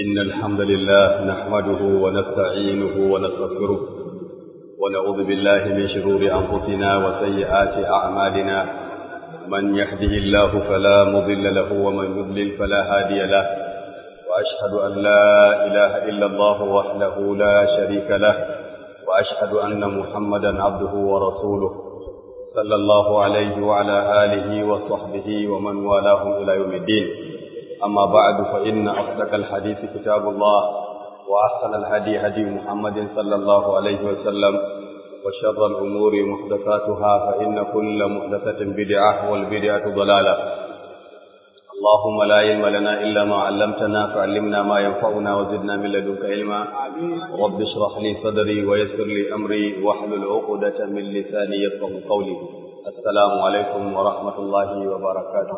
إن الحمد لله نحمده ونستعينه ونستغفره ونعوذ بالله من شرور أنفسنا وسيئات أعمالنا من يهده الله فلا مضل له ومن يضلل فلا هادي له وأشهد أن لا إله إلا الله وحده لا شريك له وأشهد أن محمدا عبده ورسوله صلى الله عليه وعلى آله وصحبه ومن والاهم إلى يوم الدين أما بعد فإن أصدق الحديث كتاب الله وأحسن الهدي هدي محمد صلى الله عليه وسلم وشر الأمور محدثاتها فإن كل محدثة بدعة والبدعة ضلالة اللهم لا علم لنا إلا ما علمتنا فعلمنا ما ينفعنا وزدنا من لدنك علما رب اشرح لي صدري ويسر لي أمري واحلل عقدة من لساني يفقه قولي السلام عليكم ورحمة الله وبركاته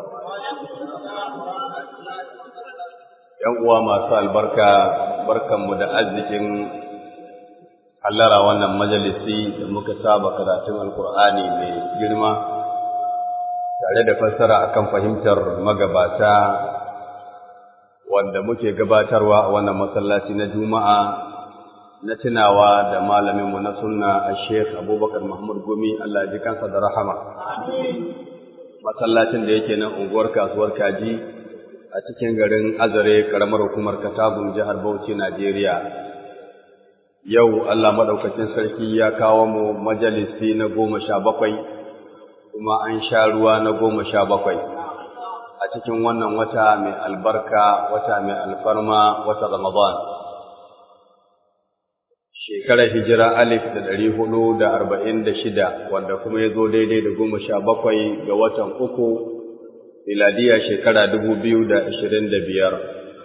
‘Yan uwa masu albarka, barkanmu da arzikin hallara wannan majalisi da muka saba karatun Alkur'ani mai girma, tare da fassara akan fahimtar magabata wanda muke gabatarwa a wannan masallaci na Juma'a na tunawa da malaminmu na sunna a Sheikh Abubakar Mahmud Gumi Allah ji kansa da rahama. Masallacin da yake nan unguwar kasuwar Kaji a cikin garin Azare karamar hukumar Katagun jihar Bauchi Najeriya. Yau Allah maɗaukacin sarki ya kawo mu majalisi na goma sha bakwai kuma an sha ruwa na goma sha bakwai a cikin wannan wata mai albarka wata mai alfarma wata Ramadan. Shekarar hijira alif da ɗari hudu da arba'in da shida wanda kuma ya zo daidai da goma sha bakwai ga watan uku miladiya shekara dubu biyu da ashirin da biyar.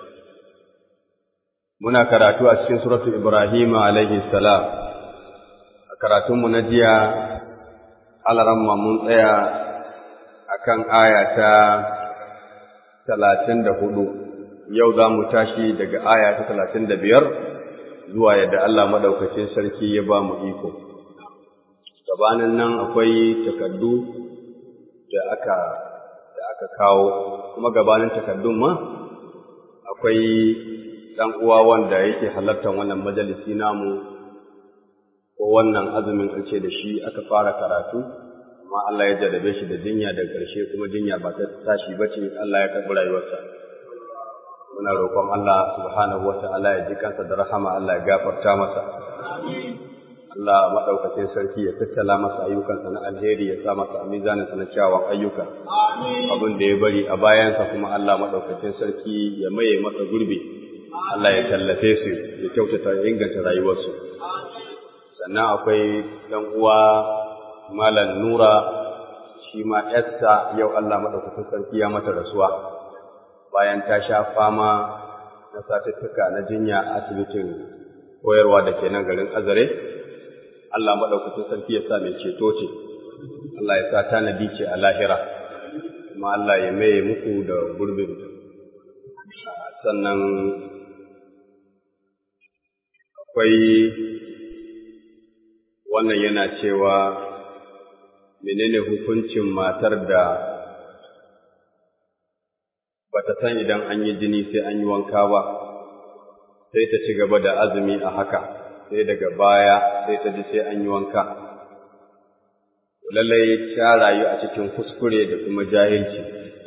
Muna karatu a cikin suratu Ibrahim alaihi salam. A karatunmu na jiya, alaramma mun tsaya a kan aya ta talatin da hudu, yau za mu tashi daga aya ta talatin da biyar zuwa yadda Allah maɗaukacin sarki ya ba mu iko. Gabanin nan akwai takardu da aka da aka kawo kuma gabanin takardun ma akwai ɗan uwa wanda yake halartar wannan majalisi namu ko wannan azumin an ce da shi aka fara karatu amma Allah ya jarrabe shi da jinya da ƙarshe kuma jinya ba ta tashi ba ce Allah ya karɓi rayuwarsa muna roƙon Allah subhanahu wa ta'ala ya ji kansa da rahama Allah ya gafarta masa Allah maɗaukacin sarki ya tattala masa ayyukansa na alheri ya sa masa a mizaninsa na kyawun ayyuka. Abin da ya bari a bayansa kuma Allah maɗaukacin sarki ya maye masa gurbi. Allah ya tallafe su ya kyautata ya inganta rayuwarsu. Sannan akwai ɗan uwa Malam Nura shi ma ‘yarsa yau Allah maɗaukacin sarki ya mata rasuwa. Bayan ta sha fama na satuttuka na jinya a asibitin koyarwa da ke nan garin Azare. Allah maɗaukacin sarki ya sa mai ceto ce, Allah ya sa tanadi ce a lahira, kuma Allah ya maye muku da gurbin. Sannan akwai wannan yana cewa menene hukuncin matar da bata san idan an yi jini sai an yi wanka ba, sai ta ci gaba da azumi a haka. sai daga baya sai ta ji sai an yi wanka. Lallai ta rayu a cikin kuskure da kuma jahilci,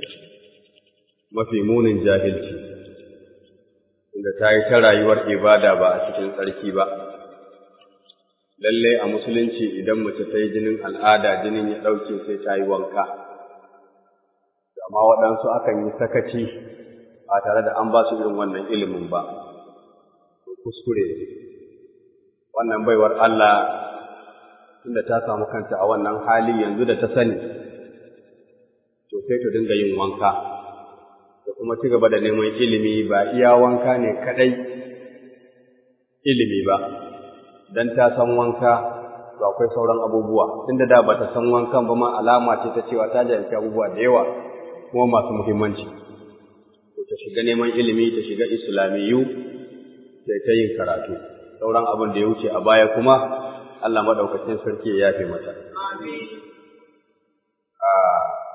mafi munin jahilci, inda ta yi ta rayuwar ibada ba a cikin tsarki ba. Lallai a musulunci idan mace ta yi jinin al'ada jinin ya ɗauke sai ta yi wanka. Amma waɗansu akan yi sakaci ba tare da an ba su irin wannan ilimin ba, kuskure wannan baiwar Allah tunda ta samu kanta a wannan hali yanzu da ta sani to sai ta dinga yin wanka da kuma ci gaba da neman ilimi ba iya wanka ne kadai ilimi ba dan ta san wanka to akwai sauran abubuwa tunda da bata san wankan ba ma alama ce ta cewa ta jahilci abubuwa da yawa kuma masu muhimmanci to ta shiga neman ilimi ta shiga islamiyu sai ta yin karatu sauran abin da ya wuce a baya kuma Allah maɗaukacin sarki ya yafe mata.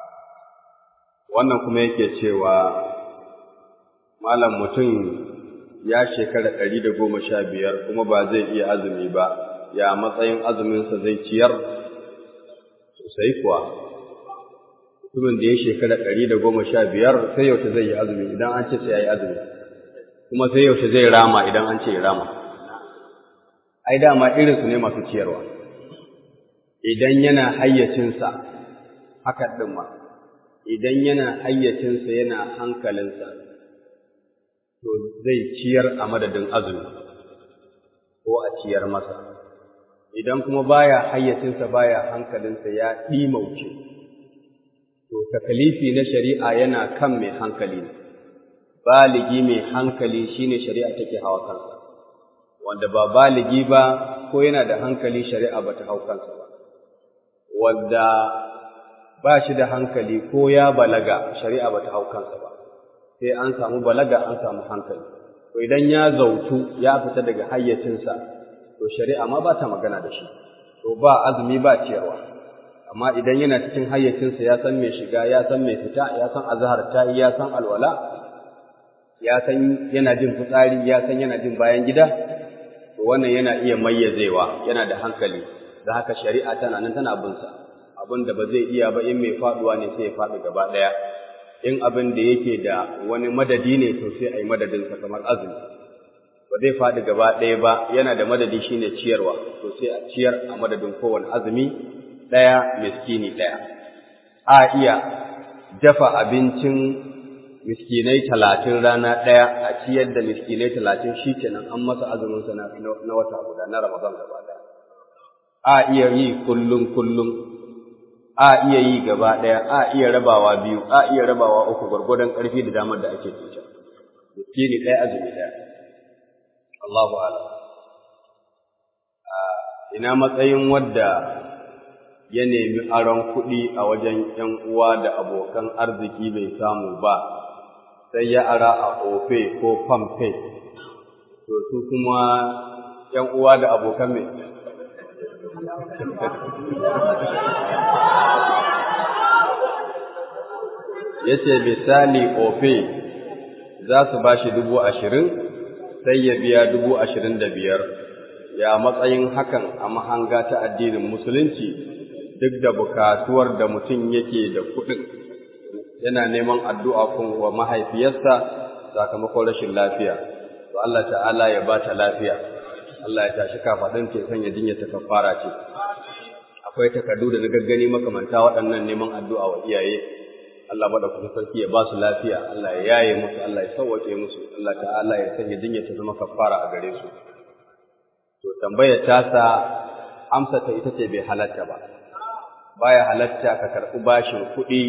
Wannan kuma yake cewa malam mutum ya shekara ɗari da goma sha biyar kuma ba zai iya azumi ba ya matsayin azuminsa zai ciyar sosai kuwa mutumin da ya shekara ɗari da goma sha biyar sai yaushe zai yi azumi idan an ce sai ya yi azumi kuma sai yaushe zai rama idan an ce ya rama ai dama irinsu ne masu ciyarwa idan yana hayyacinsa haka ɗin ma idan yana hayyacinsa yana hankalinsa to zai ciyar a madadin azumi ko a ciyar masa idan kuma baya hayyacinsa baya hankalinsa ya ɗimauce to takalifi na shari'a yana kan mai hankali ne baligi mai hankali shine shari'a take hawa kansa wanda ba baligi ba ko yana da hankali shari'a bata hau kansa ba wanda ba shi da hankali ko ya balaga shari'a bata hau kansa ba sai an samu balaga an samu hankali to idan ya zautu ya fita daga hayyacinsa to shari'a ma ba ta magana da shi to ba azumi ba ciyarwa amma idan yana cikin hayyacinsa ya san mai shiga ya san mai fita ya san azhar ta ya san alwala ya san yana jin fitsari ya san yana jin bayan gida to wannan yana iya mayyazewa yana da hankali da haka shari'a tana nan tana bin sa abin da ba zai iya ba in mai faduwa ne sai ya faɗi gaba ɗaya in abin da yake da wani madadi ne to sai a yi madadinsa kamar azumi ba zai faɗi gaba ɗaya ba yana da madadi shine ciyarwa to sai a ciyar a madadin kowane azumi ɗaya miskini ɗaya a iya dafa abincin miskinai talatin rana ɗaya a ciyar da miskinai talatin shi kenan an masa azuminsa na wata guda na ramadan gaba ɗaya a iya yi kullum kullum a iya yi gaba ɗaya a iya rabawa biyu a iya rabawa uku gwargwadon ƙarfi da damar da ake tuta miskini ɗaya azumi ɗaya Allahu ala ina matsayin wadda ya nemi aron kuɗi a wajen ‘yan uwa da abokan arziki bai samu ba sai ya ara a ofe ko famfe to su kuma ‘yan uwa da abokan mai ya ce misali ofe za su ba shi dubu ashirin sai ya biya dubu ashirin da biyar ya matsayin hakan a mahanga ta addinin musulunci duk da bukatuwar da mutum yake da kuɗin yana neman addu'a kun wa mahaifiyarsa sakamakon rashin lafiya to Allah ta'ala ya ba ta lafiya Allah ya tashi kafaɗin ce sanya jinya ta kafara ce akwai takardu da na gaggani makamanta waɗannan neman addu'a wa iyaye Allah bada kuma sarki ya ba su lafiya Allah ya yaye musu Allah ya sauwake musu Allah ta'ala ya sanya jinya ta zama kafara a gare su to tambayar tasa amsa ta ita ce bai halatta ba baya halatta ka karɓi bashin kuɗi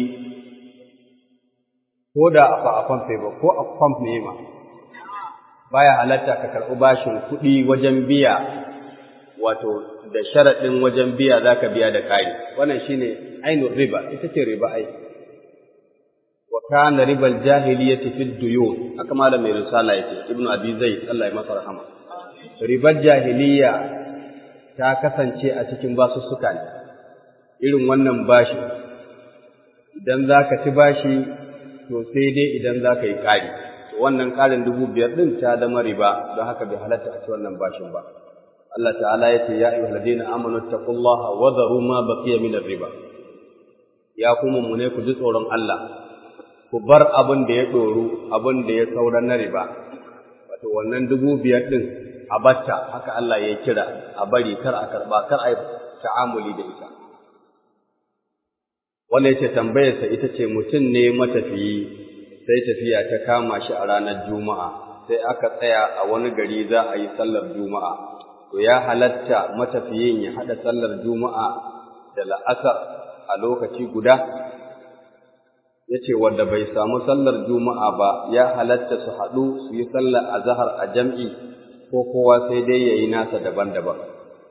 ko da a famfe ba ko a famf ne ma baya halatta ka karɓi bashin kuɗi wajen biya wato da sharaɗin wajen biya za ka biya da ƙari wannan shine ainihin riba ita ce riba ai wa kana ribal jahiliyyati fid duyun haka malam mai risala yake ibnu abi zaid Allah ya masa rahama ribar jahiliya ta kasance a cikin basussuka ne irin wannan bashi idan za ka ci bashi to sai dai idan za ka yi ƙari wannan ƙarin dubu biyar ɗin ta zama riba don haka bai halatta a ci wannan bashin ba Allah ta'ala ya ce ya ayyuhal ladina amanu taqullaha wa dharu ma baqiya min riba ya kuma mu ne ku ji tsoron Allah ku bar abin da ya ɗoru abin da ya saura na riba wato wannan dubu biyar ɗin a batta haka Allah ya kira a bari kar a karɓa kar a yi ta'amuli da ita wanda yace tambayarsa ita ce mutum ne matafiyi sai tafiya ta kama shi a ranar juma'a sai aka tsaya a wani gari za a yi sallar juma'a to ya halatta matafiyin ya haɗa sallar juma'a da la'asar a lokaci guda ya ce wanda bai samu sallar juma'a ba ya halatta su haɗu su yi sallar azahar a jam'i ko kowa sai dai ya yi nasa daban-daban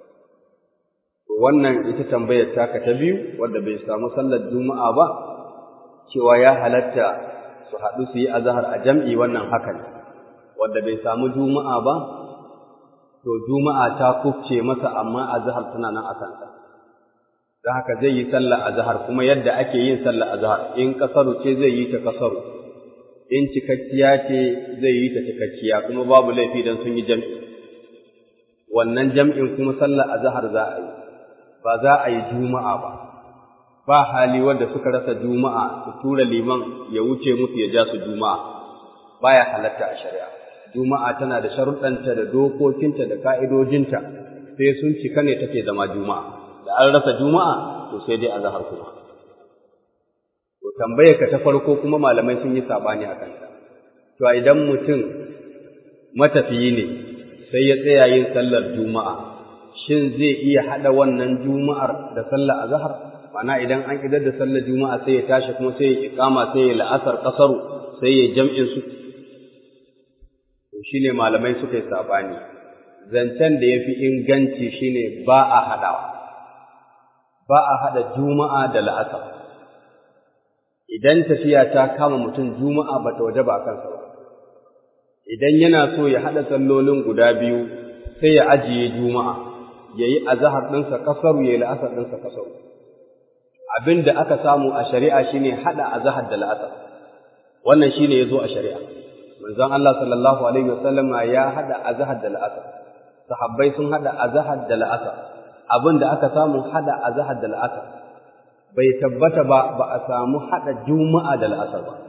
wannan ita tambayar taka ta biyu wanda bai samu sallar juma'a ba cewa ya halatta su haɗu su yi azahar a jam'i wannan haka ne wanda bai samu juma'a ba to juma'a ta kufce masa amma azahar tana nan a kansa don haka zai yi sallar azahar kuma yadda ake yin sallar azahar in kasaru ce zai yi ta kasaru in cikakkiya ce zai yi ta cikakkiya kuma babu laifi don sun yi jam'i wannan jam'in kuma sallar azhar za a yi ba za a yi juma'a ba ba hali wanda suka rasa juma'a su tura liman ya wuce musu ya ja su juma'a baya halatta a shari'a juma'a tana da sharuɗanta da dokokinta da ka'idojinta sai sun cika ne take zama juma'a da an rasa juma'a to sai dai azhar kuma to tambayar ka ta farko kuma malamai sun yi sabani a kanta to idan mutum matafiyi ne sai ya tsaya yin sallar juma'a shin zai iya hada wannan juma'ar da sallar azhar mana idan an idar da sallar juma'a sai ya tashi kuma sai ya iqama sai ya la'asar kasaru sai ya jam'in su to shine malamai suka yi sabani zancen da yafi inganci shine ba a hadawa ba a hada juma'a da la'asar idan tafiya ta kama mutum juma'a ba ta waje ba a kansa ba idan yana so ya hada sallolin guda biyu sai ya ajiye juma'a yayi azhar ɗinsa kasaru yayi la'asar ɗinsa kasaru abin da aka samu a shari'a shine hada azhar da la'asar wannan shine yazo a shari'a manzon Allah sallallahu alaihi wasallam ya hada azhar da la'asar sahabbai sun hada azhar da la'asar abin da aka samu hada azhar da la'asar bai tabbata ba ba a samu hada juma'a da la'asar ba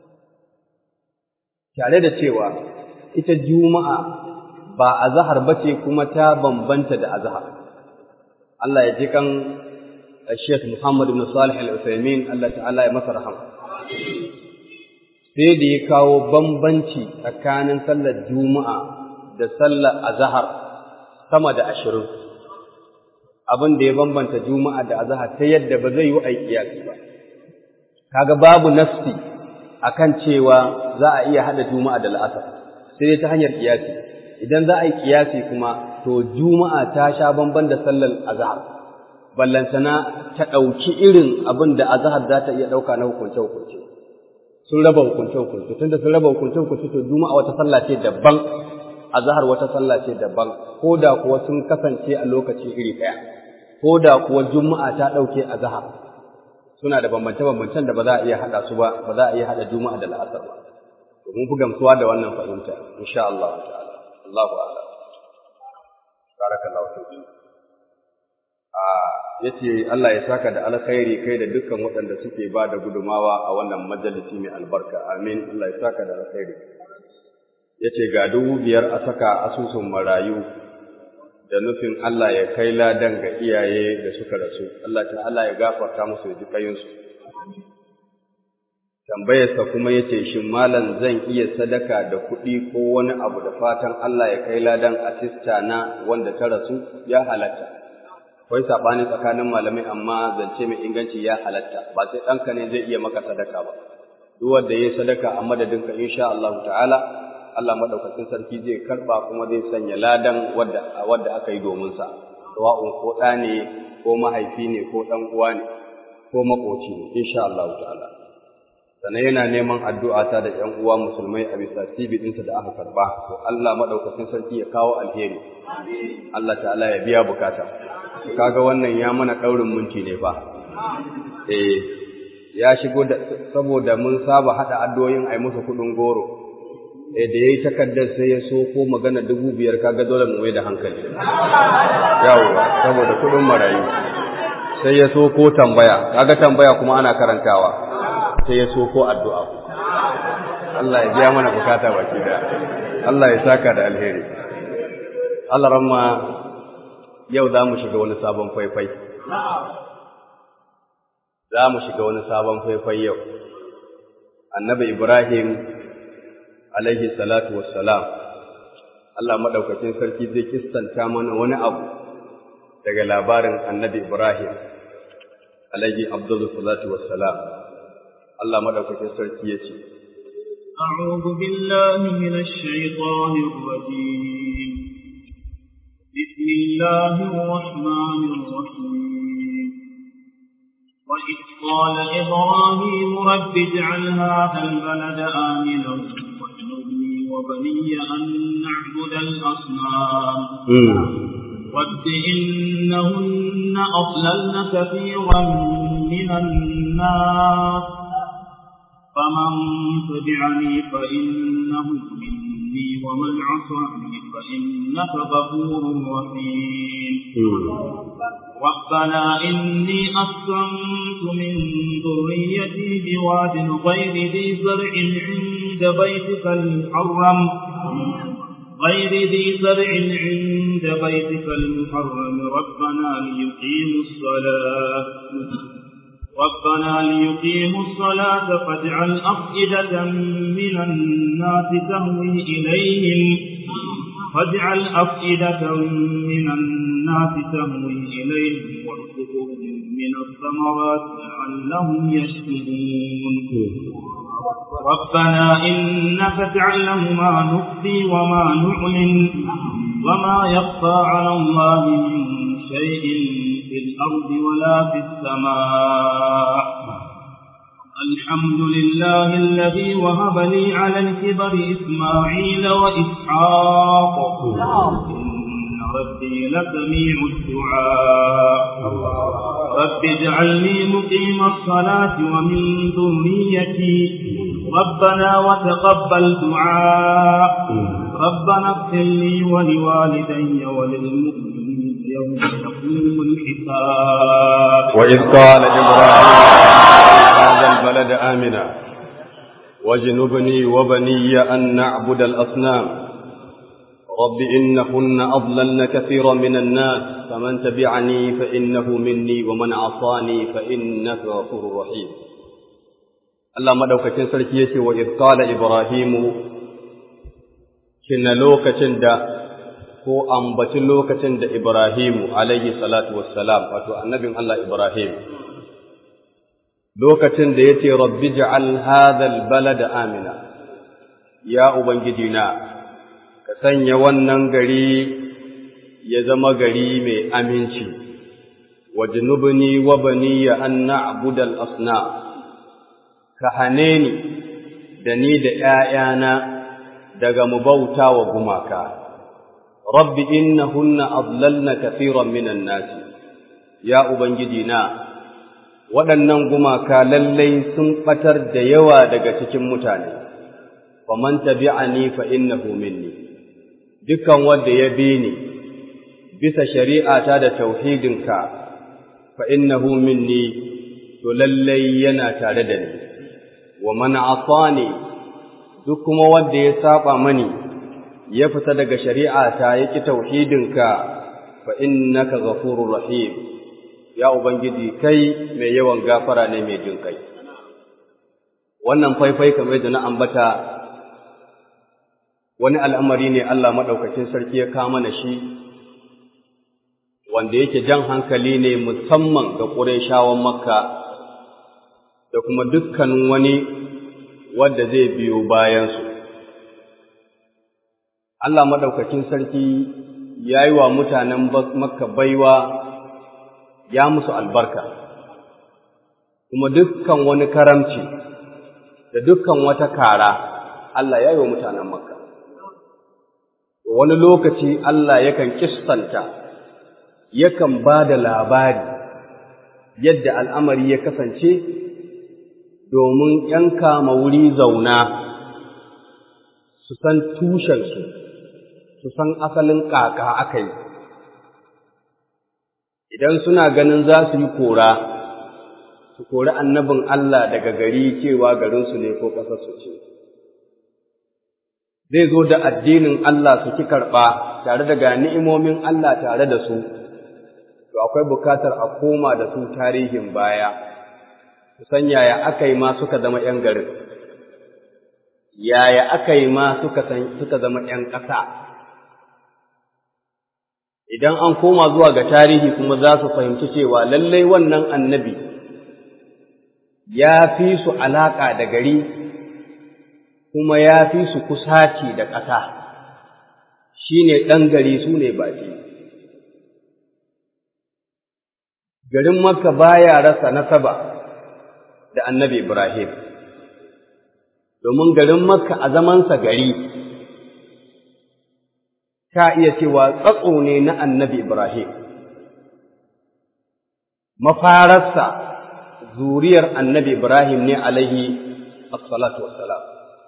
tare da cewa ita juma'a ba azhar bace kuma ta bambanta da azhar Allah ya ji kan Sheikh Muhammad ibn Salih Al-Uthaymeen Allah ta'ala ya masa rahama sai da ya kawo bambanci tsakanin sallar Juma'a da sallar Azhar sama da ashirin abin da ya bambanta Juma'a da Azhar ta yadda ba zai yi aiki ba kaga babu nafsi akan cewa za a iya hada Juma'a da La'asar sai ta hanyar kiyasi idan za a yi kiyasi kuma to Juma'a ta sha bamban da sallar Azhar ballantana ta ɗauki irin abin da azahar za ta iya ɗauka na hukunce-hukunce. Sun raba hukunce-hukunce, tunda sun raba hukunce-hukunce to juma'a wata sallah ce daban, azahar wata sallah ce daban, ko da kuwa sun kasance a lokaci iri ɗaya, ko da kuwa juma'a ta ɗauke azahar. Suna da bambance-bambancen da ba za a iya haɗa su ba, ba za a iya haɗa juma'a da la'asar ba. To mun fi gamsuwa da wannan fahimta, insha Allah ta'ala. Allahu a'lam. Barakallahu fiik. ya ce Allah ya saka da alkhairi kai da dukkan waɗanda suke ba da gudumawa a wannan majalisi mai albarka amin Allah ya saka da alkhairi ya ce ga dubu biyar a saka asusun marayu da nufin Allah ya kai ladan ga iyaye da suka rasu Allah ta Allah ya gafarta musu ya ji kayinsu tambayarsa kuma ya ce shin malam zan iya sadaka da kuɗi ko wani abu da fatan Allah ya kai ladan asista na wanda ta rasu ya halatta akwai saɓani tsakanin malamai amma zance mai inganci ya halatta ba sai ɗanka ne zai iya maka sadaka ba duk wanda ya sadaka a madadinka insha Allah ta'ala Allah madaukakin sarki zai karba kuma zai sanya ladan wadda wadda aka yi domin sa sawa'un ko ɗa ne ko mahaifi ne ko ɗan uwa ne ko makoci ne insha Allah ta'ala sannan yana neman addu'a ta da ƴan uwa musulmai a bisa tibi ɗinsa da aka karba to Allah madaukakin sarki ya kawo alheri Allah ta'ala ya biya bukata kaga wannan ya mana ɗaurin minti ne fa eh ya shigo da saboda mun saba hada addu'o'in ai musu kudin goro eh da yayi takaddar sai ya so ko magana dubu biyar kaga dole mu mai da hankali yawa saboda kudin marayu sai ya so ko tambaya kaga tambaya kuma ana karantawa sai ya so ko addu'a Allah ya biya mana bukata baki da Allah ya saka da alheri Allah ramma yau za mu shiga wani sabon faifai. Za mu shiga wani sabon faifai yau. Annabi Ibrahim, alaihi salatu wassalam, Allah maɗaukacin sarki zai kistanta mana wani abu daga labarin annabi Ibrahim, alaihi abdullu salatu wassalam. Allah maɗaukacin sarki ya ce, أعوذ بالله من الشيطان الرجيم بسم الله الرحمن الرحيم وإذ قال إبراهيم رب اجعل هذا البلد آمنا واجنبني وبني أن نعبد الأصنام رب إنهن أضللن كثيرا من الناس فمن تبعني فإنه مني ومن عصاني فإنك غفور رحيم ربنا إني أسكنت من ذريتي بواد غير ذي زرع عند بيتك المحرم غير ذي زرع عند بيتك المحرم ربنا ليقيموا الصلاة ربنا ليقيموا الصلاة فاجعل أفئدة من الناس تهوي إليهم فاجعل أفئدة من الناس تهوي إليهم وارزقهم من الثمرات لعلهم يشكرون ربنا إنك تعلم ما نخفي وما نعلن وما يخفى على الله من شيء في الأرض ولا في السماء الحمد لله الذي وهب لي على الكبر إسماعيل وإسحاق إن ربي لسميع الدعاء رب اجعلني مقيم الصلاة ومن ذريتي ربنا وتقبل دعاء ربنا اغفر لي ولوالدي وللمؤمنين يوم يقوم الحساب وإذ قال إبراهيم هذا البلد آمنا واجنبني وبني أن نعبد الأصنام رب إنهن أضللن كثيرا من الناس فمن تبعني فإنه مني ومن عصاني فإنك غفور رحيم Allah madaukakin sarki yace wa idh qala ibrahimu kina lokacin da ko ambaci lokacin da ibrahimu alaihi salatu wassalam wato annabin Allah ibrahim lokacin da yace rabbi ja'al hadha albalada amina ya ubangiji na ka sanya wannan gari ya zama gari mai aminci wajnubni wa baniya an na'budal asnam ka hane ni da ni da ’ya'yana daga mu bauta wa gumaka, rabbi innahunna adlalna kafiran minan nasi, ya Ubangiji na, waɗannan gumaka lallai sun ɓatar da yawa daga cikin mutane, faman tabi'ani fa innahu minni, dukan wanda ya bi ni bisa shari'ata da tauhidinka, fa innahu minni, to lallai yana tare da ni. wa man asani duk kuma wanda ya saba mani ya fita daga shari'ata yaki tauhidinka fa innaka ghafurur rahim ya ubangiji kai mai yawan gafara ne mai jin kai wannan faifai kamar da na ambata wani al'amari ne Allah madaukakin sarki ya kama na shi wanda yake jan hankali ne musamman ga Qurayshawan Makka da kuma dukkanin wani wanda zai biyo bayansu. Allah maɗaukakin sarki ya yi wa mutanen Makka baiwa ya musu albarka, kuma dukkan wani karamci da dukkan wata kara Allah ya yi wa mutanen Makka. Wani lokaci Allah yakan kistanta, yakan ba da labari yadda al'amari ya kasance domin ‘yan kama wuri zauna su san tushensu, su san asalin ƙaƙa aka yi. Idan suna ganin za su yi kora, su kori annabin Allah daga gari cewa garinsu ne ko ƙasarsu ce. Zai zo da addinin Allah su ki karɓa tare da ga ni'imomin Allah tare da su, to akwai bukatar a koma da su tarihin baya. san yaya aka yi ma suka zama ‘yan garin, yaya aka yi ma suka zama ‘yan ƙasa. Idan an koma zuwa ga tarihi kuma za su fahimci cewa lallai wannan annabi ya fi su alaƙa da gari kuma ya fi su kusaci da ƙasa, shi ne ɗan gari su ne baƙi. Garin Makka baya rasa nasaba. da annabi Ibrahim, domin garin Makka a zamansa gari, ka iya cewa tsatso ne na annabi Ibrahim, mafararsa zuriyar annabi Ibrahim ne alaihi as-salatu wassalam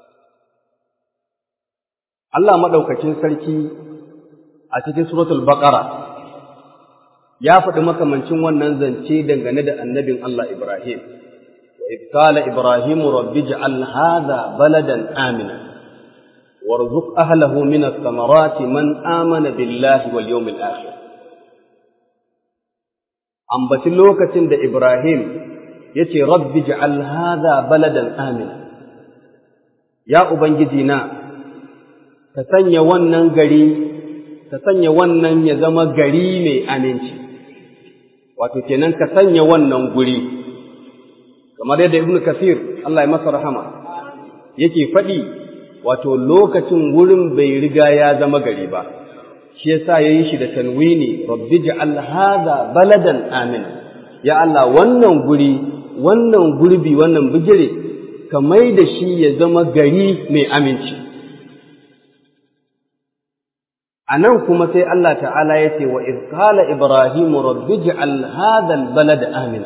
Allah madaukakin sarki a cikin suratul baqara ya faɗi makamancin wannan zance dangane da annabin Allah Ibrahim wa idh qala ibrahimu rabbi ij'al hadha baladan amina warzuq ahlahu min ath-thamarati man amana billahi wal yawmil akhir ambaci lokacin da Ibrahim yace rabbi ij'al hadha baladan amina ya ubangiji na ka sanya wannan gari ka sanya wannan ya zama gari mai aminci wato kenan ka sanya wannan guri kamar yadda ibnu kasir Allah ya masa rahama yake faɗi wato lokacin wurin bai riga ya zama gari ba shi yasa yayi shi da tanwini rabbi ja'al hadha baladan amina ya Allah wannan guri wannan gurbi wannan bigire ka mai da shi ya zama gari mai aminci a nan kuma sai Allah ta'ala ya ce wa izkala Ibrahimu rabbi ji'al hadal balad amina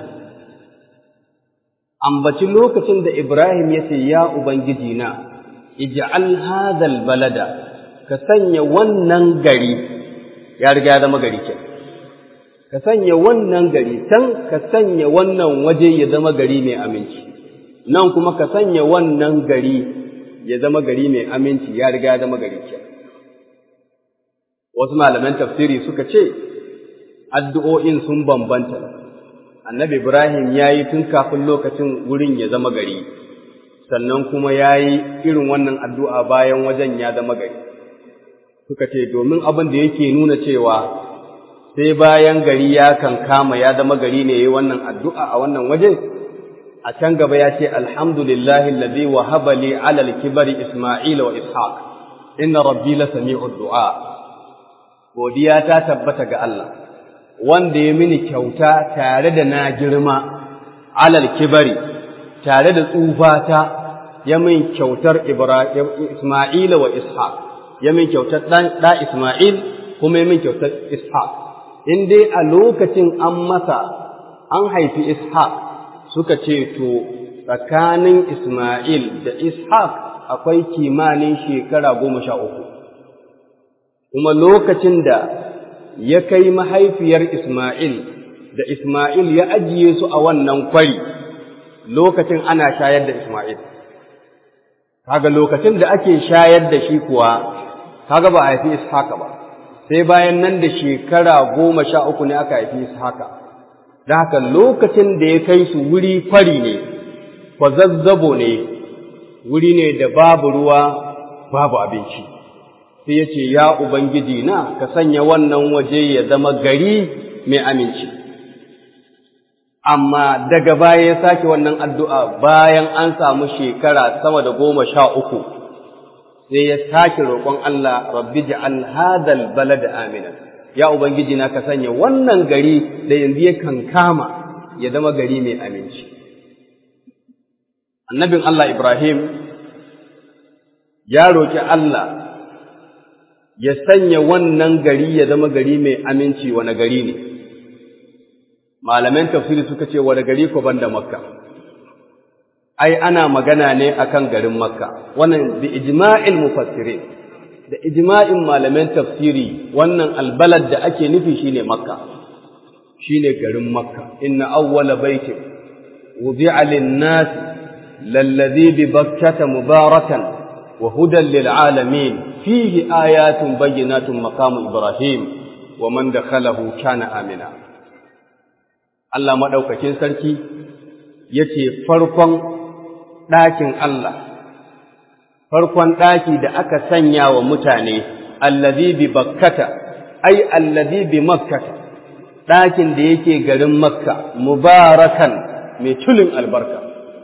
ambaci lokacin da Ibrahim ya ce ya Ubangiji na ij'al hadal balada ka sanya wannan gari ya riga ya zama gari ke ka sanya wannan gari can ka sanya wannan waje ya zama gari mai aminci nan kuma ka sanya wannan gari ya zama gari mai aminci ya riga ya zama gari ke wasu malaman tafsiri suka ce addu'o'in sun bambanta annabi ibrahim ya yi tun kafin lokacin wurin ya zama gari sannan kuma ya yi irin wannan addu'a bayan wajen ya zama gari suka ce domin abin da yake nuna cewa sai bayan gari ya kan kama ya zama gari ne ya yi wannan addu'a a wannan waje a can gaba ya ce alhamdulillahi alladhi wahaba li ala al-kibari isma'ila wa ishaq inna rabbi la sami'ud du'a godiya ta tabbata ga Allah wanda ya mini kyauta tare da na girma alal kibari tare da tsufata ya min kyautar Isma'ila wa Ishaq ya min kyautar ɗa Isma'il kuma ya min kyautar Ishaq in dai a lokacin an masa an haifi Ishaq suka ce to tsakanin Isma'il da Ishaq akwai kimanin shekara goma sha uku kuma lokacin da ya kai mahaifiyar Ismail da Ismail ya ajiye su a wannan kwari lokacin ana shayar da Ismail kaga lokacin da ake shayar da shi kuwa kaga ba a haifi Ishaqa ba sai bayan nan da shekara goma sha uku ne aka haifi Ishaqa da haka lokacin da ya kai su wuri kwari ne kwazazzabo ne wuri ne da babu ruwa babu abinci sai ya ce, Ya Ubangiji na, ka sanya wannan waje ya zama gari mai aminci. Amma daga baya ya sake wannan addu'a bayan an samu shekara sama da goma sha uku, sai ya sake roƙon Allah, Rabbi ja'al hadal balad amina. Ya Ubangiji na, ka sanya wannan gari da yanzu ya kankama ya zama gari mai aminci. Annabin Allah Ibrahim ya roƙi Allah ya sanya wannan gari ya zama gari mai aminci wani gari ne malaman tafsiri suka ce wani gari ko banda makka ai ana magana ne akan garin makka wannan bi ijma'il mufassirin da ijma'in malaman tafsiri wannan albalad da ake nufi shine makka shine garin makka inna awwala baitin wudi'a lin-nas lalladhi bi bakkata mubarakan وهدى للعالمين فيه آيات بينات مقام إبراهيم ومن دخله كان آمنا Allah maɗaukakin sarki ya ce farkon ɗakin Allah, farkon ɗaki da aka sanya wa mutane, allazi bi bakkata, ai, allazi bi makkata, ɗakin da yake garin makka, mubarakan mai tulin albarka.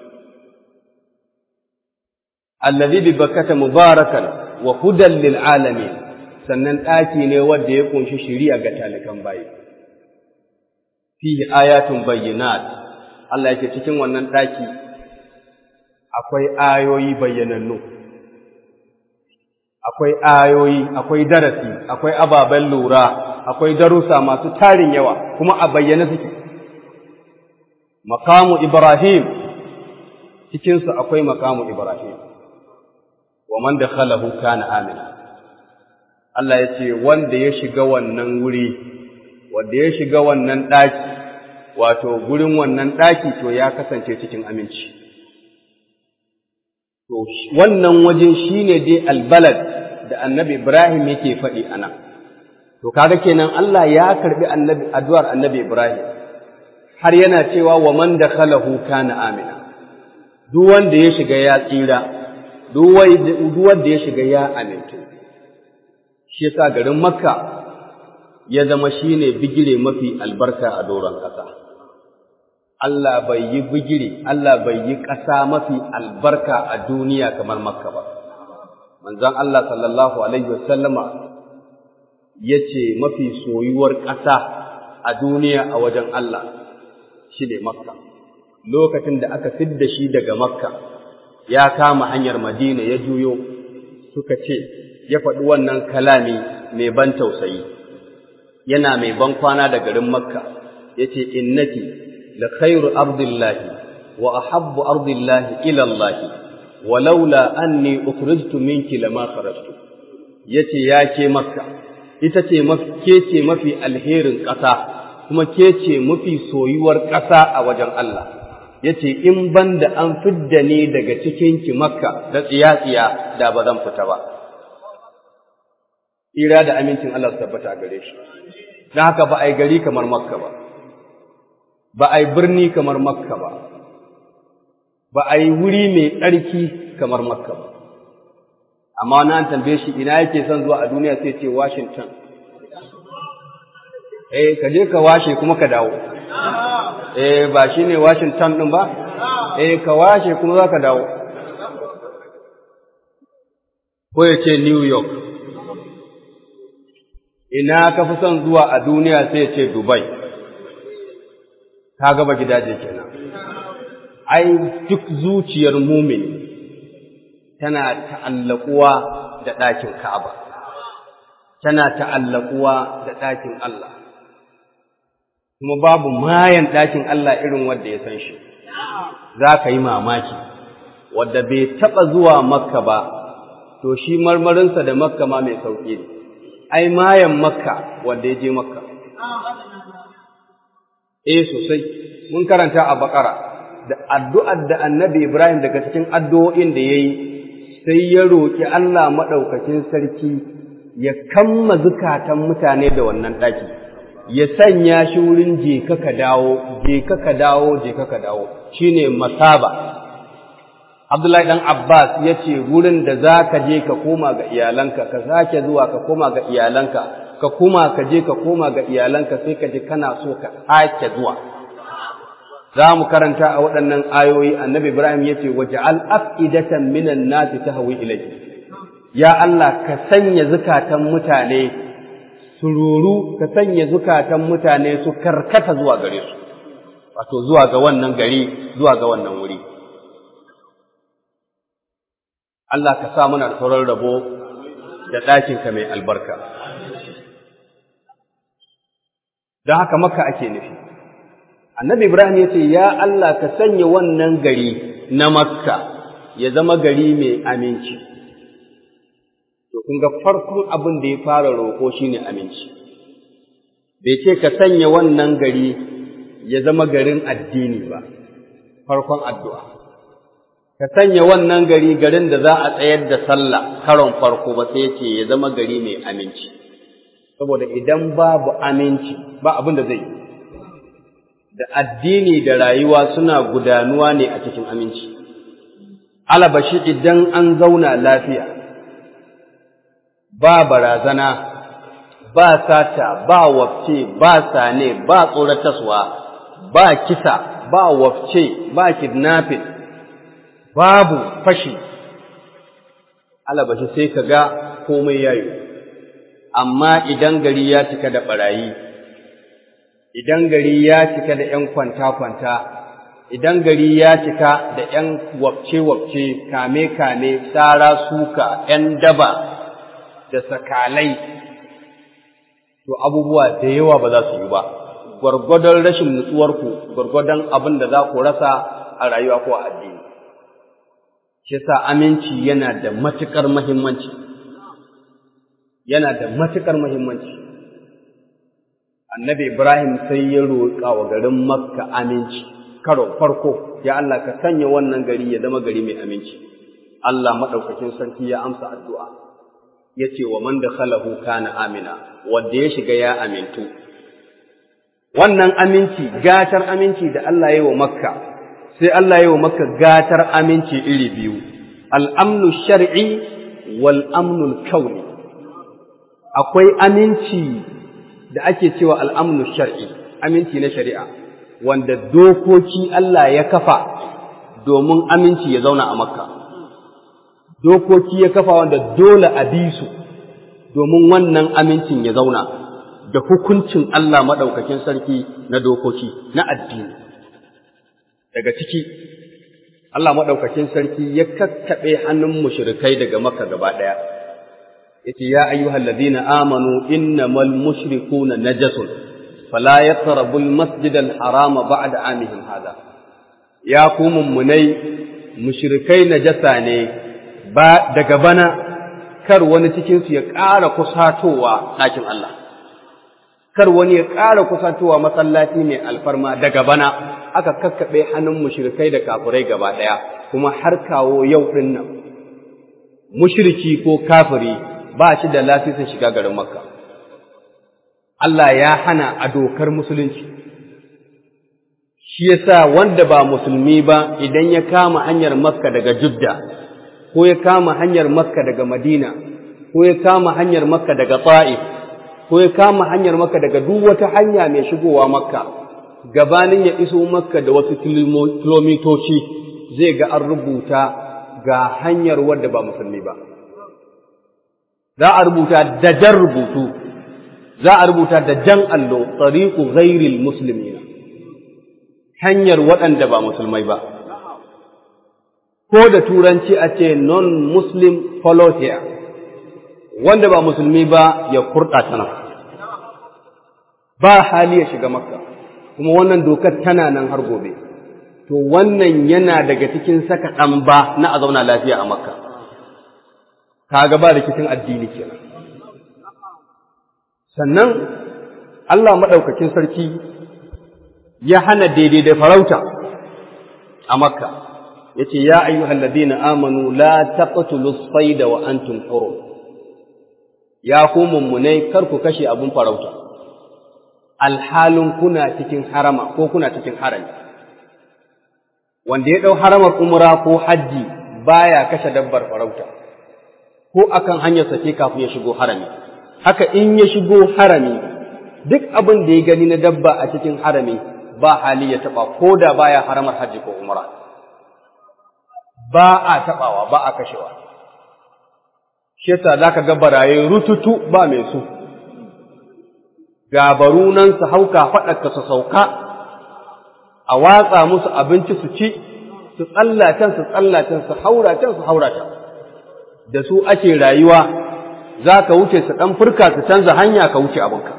allazi bi bakkata mubarakan wa hudan lil alamin sannan daki ne wanda ya kunshi shari'a ga talikan bayi fihi ayatun bayyinat Allah yake cikin wannan daki akwai ayoyi bayyanannu akwai ayoyi akwai darasi akwai ababen lura akwai darussa masu tarin yawa kuma a bayyane suke maqamu ibrahim cikinsu akwai makamu Ibrahim, wa man da khalahu kana amina. Allah ya ce, wanda ya shiga wannan wuri, wanda ya shiga wannan ɗaki, wato gurin wannan ɗaki to ya kasance cikin aminci. To, wannan waje shi ne dai albalad da annabi Ibrahim yake faɗi a nan. To, kaga kenan Allah ya karɓi addu'ar annabi Ibrahim, har yana cewa wa man da khalahu kana amina. Duk wanda ya shiga ya tsira, duk wanda ya shiga ya amintu. Shi yasa garin Makka ya zama shi ne bigire mafi albarka a doron ƙasa. Allah bai yi bigire, Allah bai yi ƙasa mafi albarka a duniya kamar Makka ba. Manzon Allah sallallahu Alaihi wasallama ya ce mafi soyuwar ƙasa a duniya a wajen Allah shi ne Makka. Lokacin da aka fidda shi daga Makka, ya kama hanyar Madina ya juyo, suka ce, ya faɗi wannan kalami mai ban tausayi, yana mai ban kwana da garin Makka, ya ce, Innaki, la khairu ardillahi wa ahabbu ardillahi ila Allah walaula anni ukhrijtu minki lama kharajtu yace ya ke makka ita ce ke ce mafi alherin ƙasa kuma ke ce mafi soyuwar ƙasa a wajen Allah yace in banda an fidda ni daga cikin ki makka da tsiya-tsiya da ba zan fita ba ira da amincin Allah su tabbata gare shi don haka ba ai gari kamar makka ba ba a yi birni kamar makka ba ba a yi wuri mai tsarki kamar makka ba amma na an tambaye shi ina yake son zuwa a duniya sai ce washington eh ka je ka washe kuma ka dawo eh ba shi ne washington ɗin ba eh ka washe kuma za ka dawo ko ya ce new york ina ka fi son zuwa a duniya sai ya ce dubai ka gaba gidaje kenan ai duk zuciyar mumin tana ta'allakuwa da ɗakin Ka'aba tana ta'allakuwa da ɗakin Allah kuma babu mayan ɗakin Allah irin wanda ya san shi za ka yi mamaki wadda bai taɓa zuwa makka ba to shi marmarinsa da makka ma mai sauƙi ne ai mayan makka wanda ya je makka eh sosai mun karanta a bakara da addu'ar da annabi Ibrahim daga cikin addu'o'in da ya yi sai ya roƙi Allah maɗaukakin sarki ya kamma zukatan mutane da wannan ɗaki ya sanya shi wurin je ka dawo je ka dawo je ka dawo shine masaba Abdullahi dan Abbas ya ce wurin da za ka je ka koma ga iyalanka ka sake zuwa ka koma ga iyalanka ka kuma ka je ka koma ga iyalanka sai ka ji kana so ka sake zuwa za mu karanta a waɗannan ayoyi annabi Ibrahim ya ce waje al'af'idatan minan nasi ta hawi ilai ya Allah ka sanya zukatan mutane su ruru ka sanya zukatan mutane su karkata zuwa gare su wato zuwa ga wannan gari zuwa ga wannan wuri Allah ka sa muna sauran rabo da ɗakinka mai albarka don haka maka ake nufi annabi ibrahim ya ce ya Allah ka sanya wannan gari na makka ya zama gari mai aminci to kun ga farkon abin da ya fara roƙo shine aminci bai ce ka sanya wannan gari ya zama garin addini ba farkon addu'a ka sanya wannan gari garin da za a tsayar da sallah karon farko ba sai ce ya zama gari mai aminci saboda idan babu aminci ba abin da zai yi da addini da rayuwa suna gudanuwa ne a cikin aminci alabashi idan an zauna lafiya ba barazana ba sata ba wafce ba sane ba tsorataswa ba kisa ba wafce ba kidnapping babu fashi alabashi sai ka ga komai yayi amma idan gari ya cika da barayi idan gari ya cika da ‘yan kwanta-kwanta, idan gari ya cika da ‘yan wabce-wabce, kame-kame, tsara suka, ‘yan daba da sakalai, to abubuwa da yawa ba za su yi ba, gwargwadon rashin nutsuwarku, gwargwadon abin da za ku rasa a rayuwa ko a addini. shi sa aminci yana da matuƙar muhimmanci yana da matuƙar muhimmanci annabi ibrahim sai ya roƙa wa garin makka aminci karo farko ya Allah ka sanya wannan gari ya zama gari mai aminci Allah maɗaukakin sarki ya amsa addu'a ya ce wa man da khalahu kana amina wanda ya shiga ya amintu wannan aminci gatar aminci da Allah ya yi wa makka sai Allah ya yi wa makka gatar aminci iri biyu al'amnu shar'i wal amnul kauni akwai aminci da ake cewa al'amnu shar'i aminci na shari'a wanda dokoki Allah ya kafa domin aminci ya zauna a makka dokoki ya kafa wanda dole a bi su domin wannan amincin ya zauna da hukuncin Allah maɗaukakin sarki na dokoki na addini daga ciki Allah maɗaukakin sarki ya kakkaɓe hannun mushrikai daga maka gaba ɗaya yace ya ayyuhal ladina amanu innamal mushrikuna najasun fala yaqrabul masjidal harama ba'da amihim hada ya ku mummunai mushrikai najasa ne ba daga bana kar wani cikin su ya ƙara kusatowa ɗakin Allah kar wani ya ƙara kusatowa masallaci mai alfarma daga bana aka kakkaɓe hannun mushrikai da kafirai gaba ɗaya kuma har kawo yau ɗin nan mushriki ko kafiri ba shi da lasisin shiga garin makka Allah ya hana a dokar musulunci shi yasa wanda ba musulmi ba idan ya kama hanyar makka daga judda ko ya kama hanyar makka daga madina ko ya kama hanyar makka daga ta'if ko ya kama hanyar makka daga duk wata hanya mai shigowa makka gabanin ya iso makka da wasu kilomitoci zai ga an rubuta ga hanyar wadda ba musulmi ba za a rubuta da jan rubutu za a rubuta da jan allo tsariku ghairil muslimina hanyar waɗanda ba musulmai ba ko da turanci a ce non-muslim follow here wanda ba musulmi ba ya kurɗa ta nan ba hali ya shiga makka kuma wannan dokar tana nan har gobe to wannan yana daga cikin saka ɗan ba na a zauna lafiya a makka kaga ba rikicin addini kenan sannan Allah maɗaukakin sarki ya hana daidai da farauta a makka yace ya ayyuhal ladina amanu la taqtulus sayda wa antum hurum ya ku mummunai kar ku kashe abun farauta alhalin kuna cikin harama ko kuna cikin harami wanda ya dau haramar umra ko haji baya kashe dabbar farauta ko akan hanyar sake kafin ya shigo harami haka in ya shigo harami duk abin da ya gani na dabba a cikin harami ba hali ya taba ko da baya haramar haji ko umra ba a taɓawa ba a kashewa shi yasa zaka ga baraye rututu ba mai su gabaru nan su hauka faɗaka su sauka a watsa musu abinci su ci su tsallatan su tsallatan su hauratan su hauratan da su ake rayuwa za ka wuce su ɗan furka su canza hanya ka wuce abinka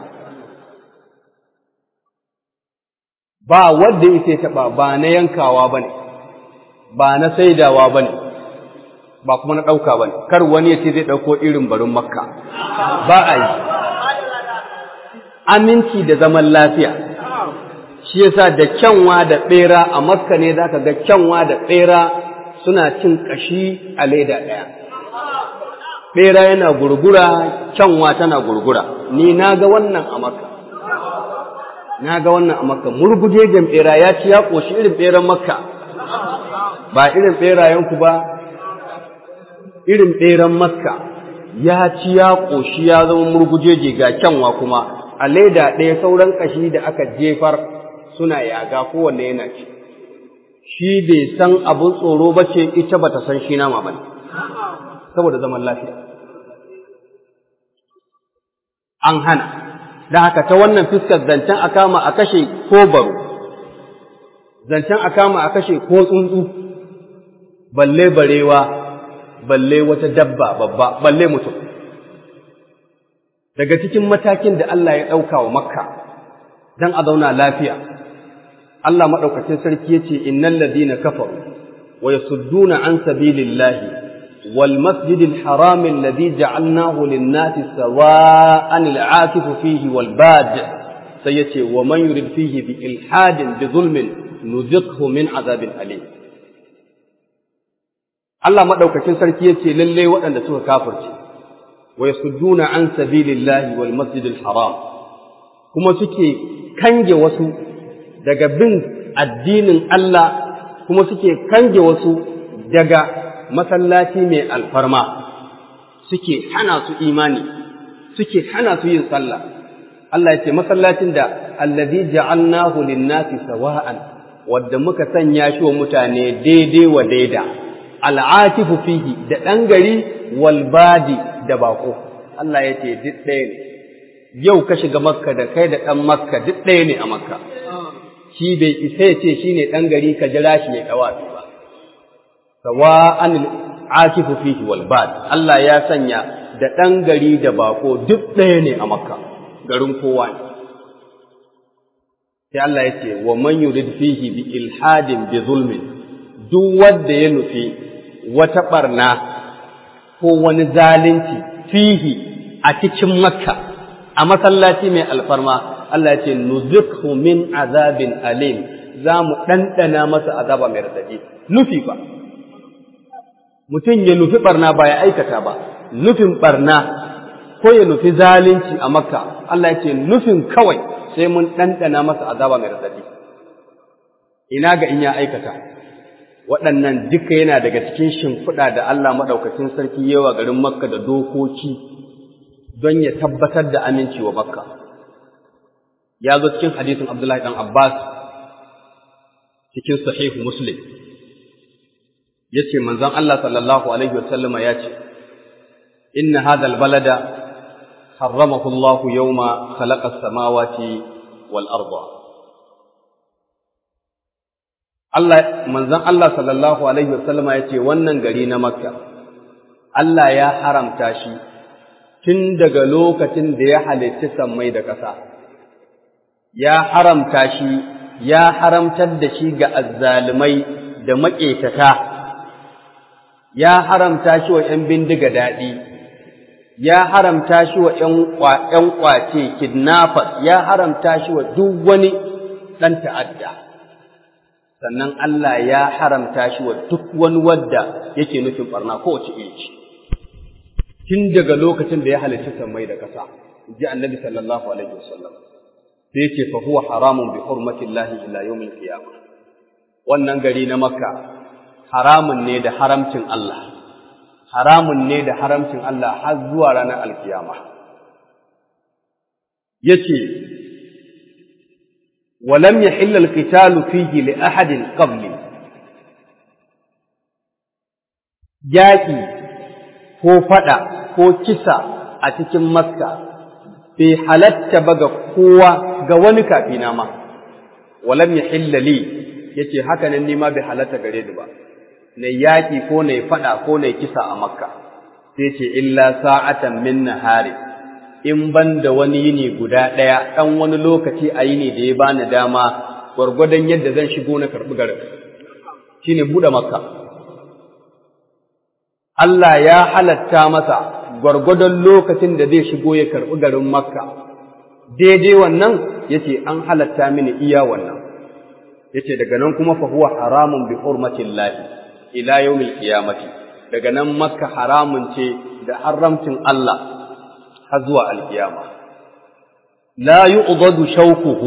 ba wanda ya taɓa ba na yankawa ba ne ba na saidawa ba ne ba kuma na ɗauka ba ne kar wani ya ce zai ɗauko irin barin makka ba a yi aminci da zaman lafiya shi yasa da kyanwa da ɓera a makka ne za ka ga kyanwa da ɓera suna cin ƙashi a leda ɗaya ɓera yana gurgura kyanwa tana gurgura ni na ga wannan a makka na ga wannan a makka murgujejen ɓera ya ci ya ƙoshi irin ɓeran makka ba irin ɓerayenku ba, irin ɓeran makka ya ci ya ƙoshi ya zama murgujeje ga kyanwa kuma, a leda ɗaya sauran ƙashi da aka jefar suna yaga kowanne yana ci. Shi bai san abin tsoro ba ce ita ba ta san shi nama ba ne, saboda zaman lafiya. An hana, da haka ta wannan fuskar zancen a kama a kashe ko baro, zancen a kama a kashe ko tsuntsu. balle barewa balle wata dabba babba balle mutum daga cikin matakin da Allah ya ɗauka wa makka don a zauna lafiya Allah maɗaukacin sarki ya ce innal ladina kafaru wa yasudduna an sabilillahi wal masjidil haram alladhi ja'alnahu lin-nasi sawa'an al-'akifu fihi wal bad sai yace wa man yurid fihi bi ilhadin bi zulmin nuziqhu min azabin alim Allah madaukakin sarki yace lalle waɗanda suka kafirce wa yasudduna an sabilillahi wal masjidil haram kuma suke kange wasu daga bin addinin Allah kuma suke kange wasu daga masallaci mai alfarma suke hana su imani suke hana su yin sallah Allah ya ce masallacin da allazi ja'alnahu lin-nasi sawa'an wadda muka sanya shi wa mutane daidai wa daida al'atifu fihi da ɗan gari wal badi da bako Allah ya ce duk ɗaya ne yau ka shiga makka da kai da ɗan makka duk ɗaya ne a makka shi bai isa ya ce shi ne ɗan gari ka jira shi ya ɗawafi ba sawa'an al'atifu fihi wal bad Allah ya sanya da ɗan gari da bako duk ɗaya ne a makka garin kowa ne sai Allah ya ce wa man yurid fihi bi ilhadin bi zulmin duk wanda ya nufi wata barna ko wani zalunci fihi a cikin makka a masallaci mai alfarma Allah ya ce nuzikhu min azabin alim za mu ɗanɗana masa azaba mai radadi nufi ba mutum ya nufi barna ba ya aikata ba nufin barna ko ya nufi zalunci a makka Allah ya ce nufin kawai sai mun ɗanɗana masa azaba mai radadi ina ga in ya aikata waɗannan duka yana daga cikin shimfiɗa da Allah maɗaukacin sarki yawa garin makka da dokoki don ya tabbatar da amincewa makka ya zo cikin hadisin abdullahi ɗan abbas cikin sahihu muslim ya ce manzon Allah sallallahu alaihi wasallama ya ce inna hadha albalada harramahu Allah yawma khalaqa as-samawati wal arda Allah manzon Allah sallallahu alaihi wasallama ya ce wannan gari na makka Allah ya haramta shi tun daga lokacin da ya halitti sammai da ƙasa ya haramta shi ya haramtar da shi ga azzalumai da maƙetata ya haramta shi wa ‘yan bindiga daɗi, ya haramta shi wa ‘yan ƙwace kidnappers, ya haramta shi wa duk wani ɗan ta'adda. Sannan Allah ya haramta shi wa duk wani wadda yake nufin ɓarna kowace iri ce. Tun daga lokacin da ya halarci sammai da ƙasa, ji annabi sallallahu alaihi wasallam. Sai ce fa huwa haramun bi hurmatillahi ila yawmin qiyamah. Wannan gari na Makka haramun ne da haramcin Allah, haramun ne da haramcin Allah har zuwa ranar alkiyama. Ya ce, Walam ya hillal qitalu fihi li ahadin qabli yaƙi ko faɗa ko kisa a cikin Makka bai halatta ba ga kowa ga wani kafina ma, walam ya hillali ya ce haka nan nima bai halatta gare ni ba. na yaƙi ko na faɗa ko na kisa a makka sai ce illa sa'atan min nahari in ban da wani yini guda ɗaya ɗan wani lokaci a yini da ya bani dama gwargwadon yadda zan shigo na karɓi garin shine buɗe makka Allah ya halatta masa gwargwadon lokacin da zai shigo ya karɓi garin makka daidai wannan yace an halatta mini iya wannan yace daga nan kuma fa huwa haramun bi hurmatillahi ila yawmil qiyamati daga nan makka haramun ce da haramcin Allah har zuwa alkiyama la yu'dadu shawquhu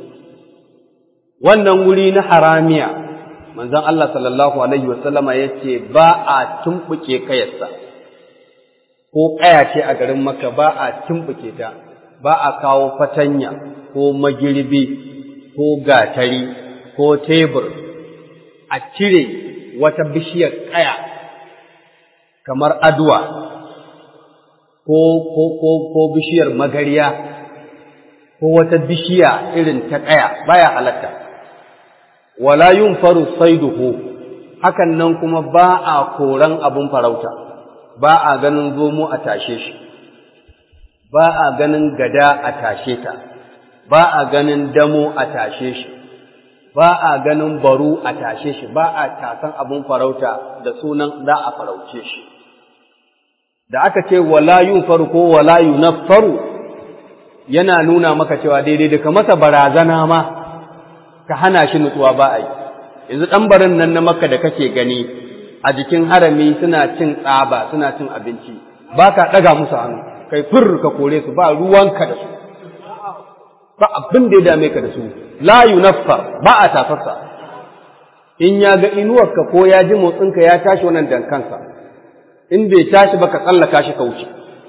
wannan wuri na haramiya manzon Allah sallallahu alaihi wasallama yace ba a tumbuke kayarsa ko kaya ce a garin makka ba a tumbuke ta ba a kawo fatanya ko magirbi ko gatari ko tebur a cire wata bishiyar ƙaya kamar aduwa ko, ko, ko, ko bishiyar magariya ko wata bishiya irin ta ƙaya baya halatta wala yun faru saiduhu hakan nan kuma ba a koran abin farauta ba a ganin zomo a tashe shi ba a ganin gada a tashe ta ba a ganin damo a tashe shi ba a ganin baru a tashe shi ba a tasan abun farauta da sunan za a farauce shi da aka ce wala faru ko wala yunaffaru yana nuna maka cewa daidai da ka masa barazana ma ka hana shi nutsuwa ba a yi yanzu ɗan barin nan na makka da kake gani a jikin harami suna cin tsaba suna cin abinci ba ka ɗaga musu hannu kai fur ka kore su ba ruwanka da su ba abin da ya dame ka da su la yunaffa ba a tafarsa in ya ga inuwarka ko ya ji motsinka ya tashi wannan dankansa in bai tashi ba ka tsallaka shi ka wuce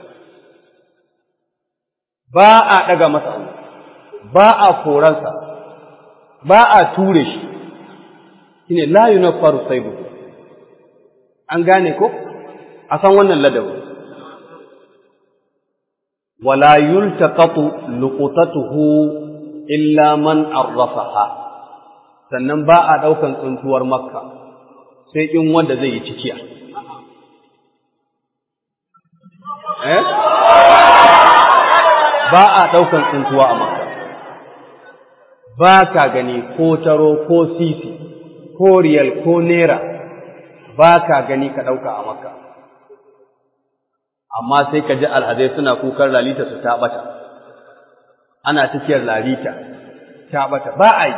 ba a ɗaga masa hannu ba a koransa ba a ture shi shine la yunaffaru saibu an gane ko a san wannan ladabi wala yultaqatu luqtatuhu illa man arrafaha sannan ba a daukan tsuntuwar makka sai in wanda zai yi cikiya eh ba a daukan tsuntuwa a makka ba ka gani ko taro ko sisi ko riyal ko nera ba ka gani ka ɗauka a makka amma sai ka ji alhazai suna kukan lalita su ta ɓata ana tafiyar lalita ta ɓata ba a yi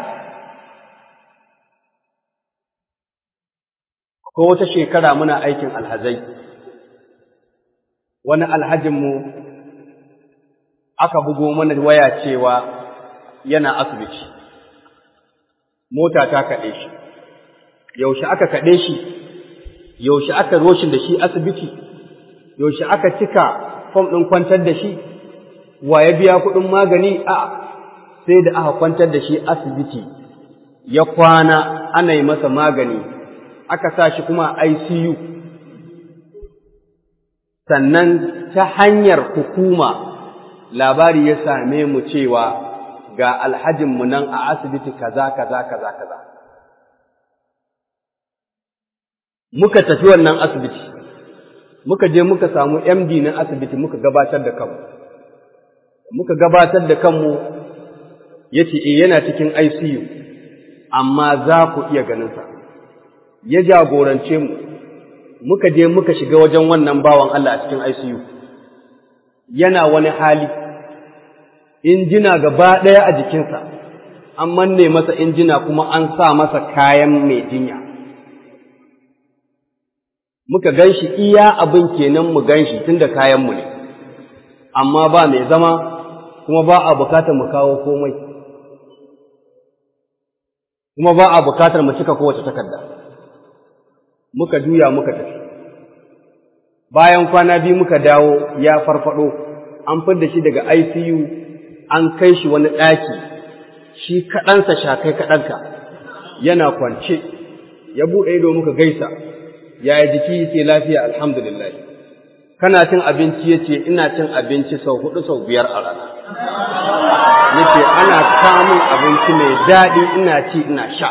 ko wata shekara muna aikin alhazai wani alhajinmu aka bugo mana waya cewa yana asibiti mota ta kaɗe shi yaushe aka kaɗe shi yaushe aka roshin da shi asibiti yaushe aka cika fom ɗin kwantar da shi wa ya biya kuɗin magani a sai da aka kwantar da shi asibiti ya kwana ana yi masa magani aka sa shi kuma ICU sannan ta hanyar hukuma labari ya same mu cewa ga alhajinmu nan a asibiti kaza kaza kaza kaza muka tafi wannan asibiti muka je muka samu MD na asibiti muka gabatar da kanmu muka gabatar da kanmu yace eh yana cikin ICU amma za ku iya ganin sa ya jagorance mu muka je muka shiga wajen wannan bawan Allah a cikin ICU yana wani hali injina gaba ɗaya a jikinsa an manne masa injina kuma an sa masa kayan mai jinya muka gan shi iya abin kenan mu gan shi tun da kayanmu ne amma ba mai zama kuma ba a bukatar mu kawo komai kuma ba a bukatar mu cika kowace takarda muka juya muka tafi bayan kwana biyu muka dawo ya farfado an fidda shi daga ICU an kai shi wani ɗaki shi kaɗansa shakai kaɗanka yana kwance ya buɗe ido muka gaisa yaya jiki yake lafiya alhamdulillah kana cin abinci yace ina cin abinci sau hudu sau biyar a rana yace ana samun abinci mai daɗi ina ci ina sha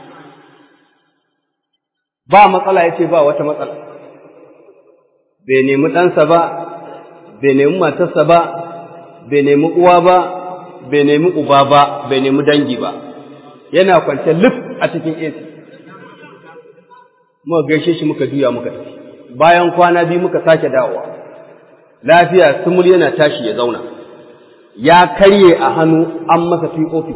ba matsala yace ba wata matsala bai nemi ɗansa ba bai nemi matarsa ba bai nemi uwa ba bai nemi uba ba bai nemi dangi ba yana kwance lif a cikin AC muka gaishe shi muka juya muka tafi bayan kwana biyu muka sake dawowa lafiya sumul yana tashi ya zauna ya karye a hannu an masa POP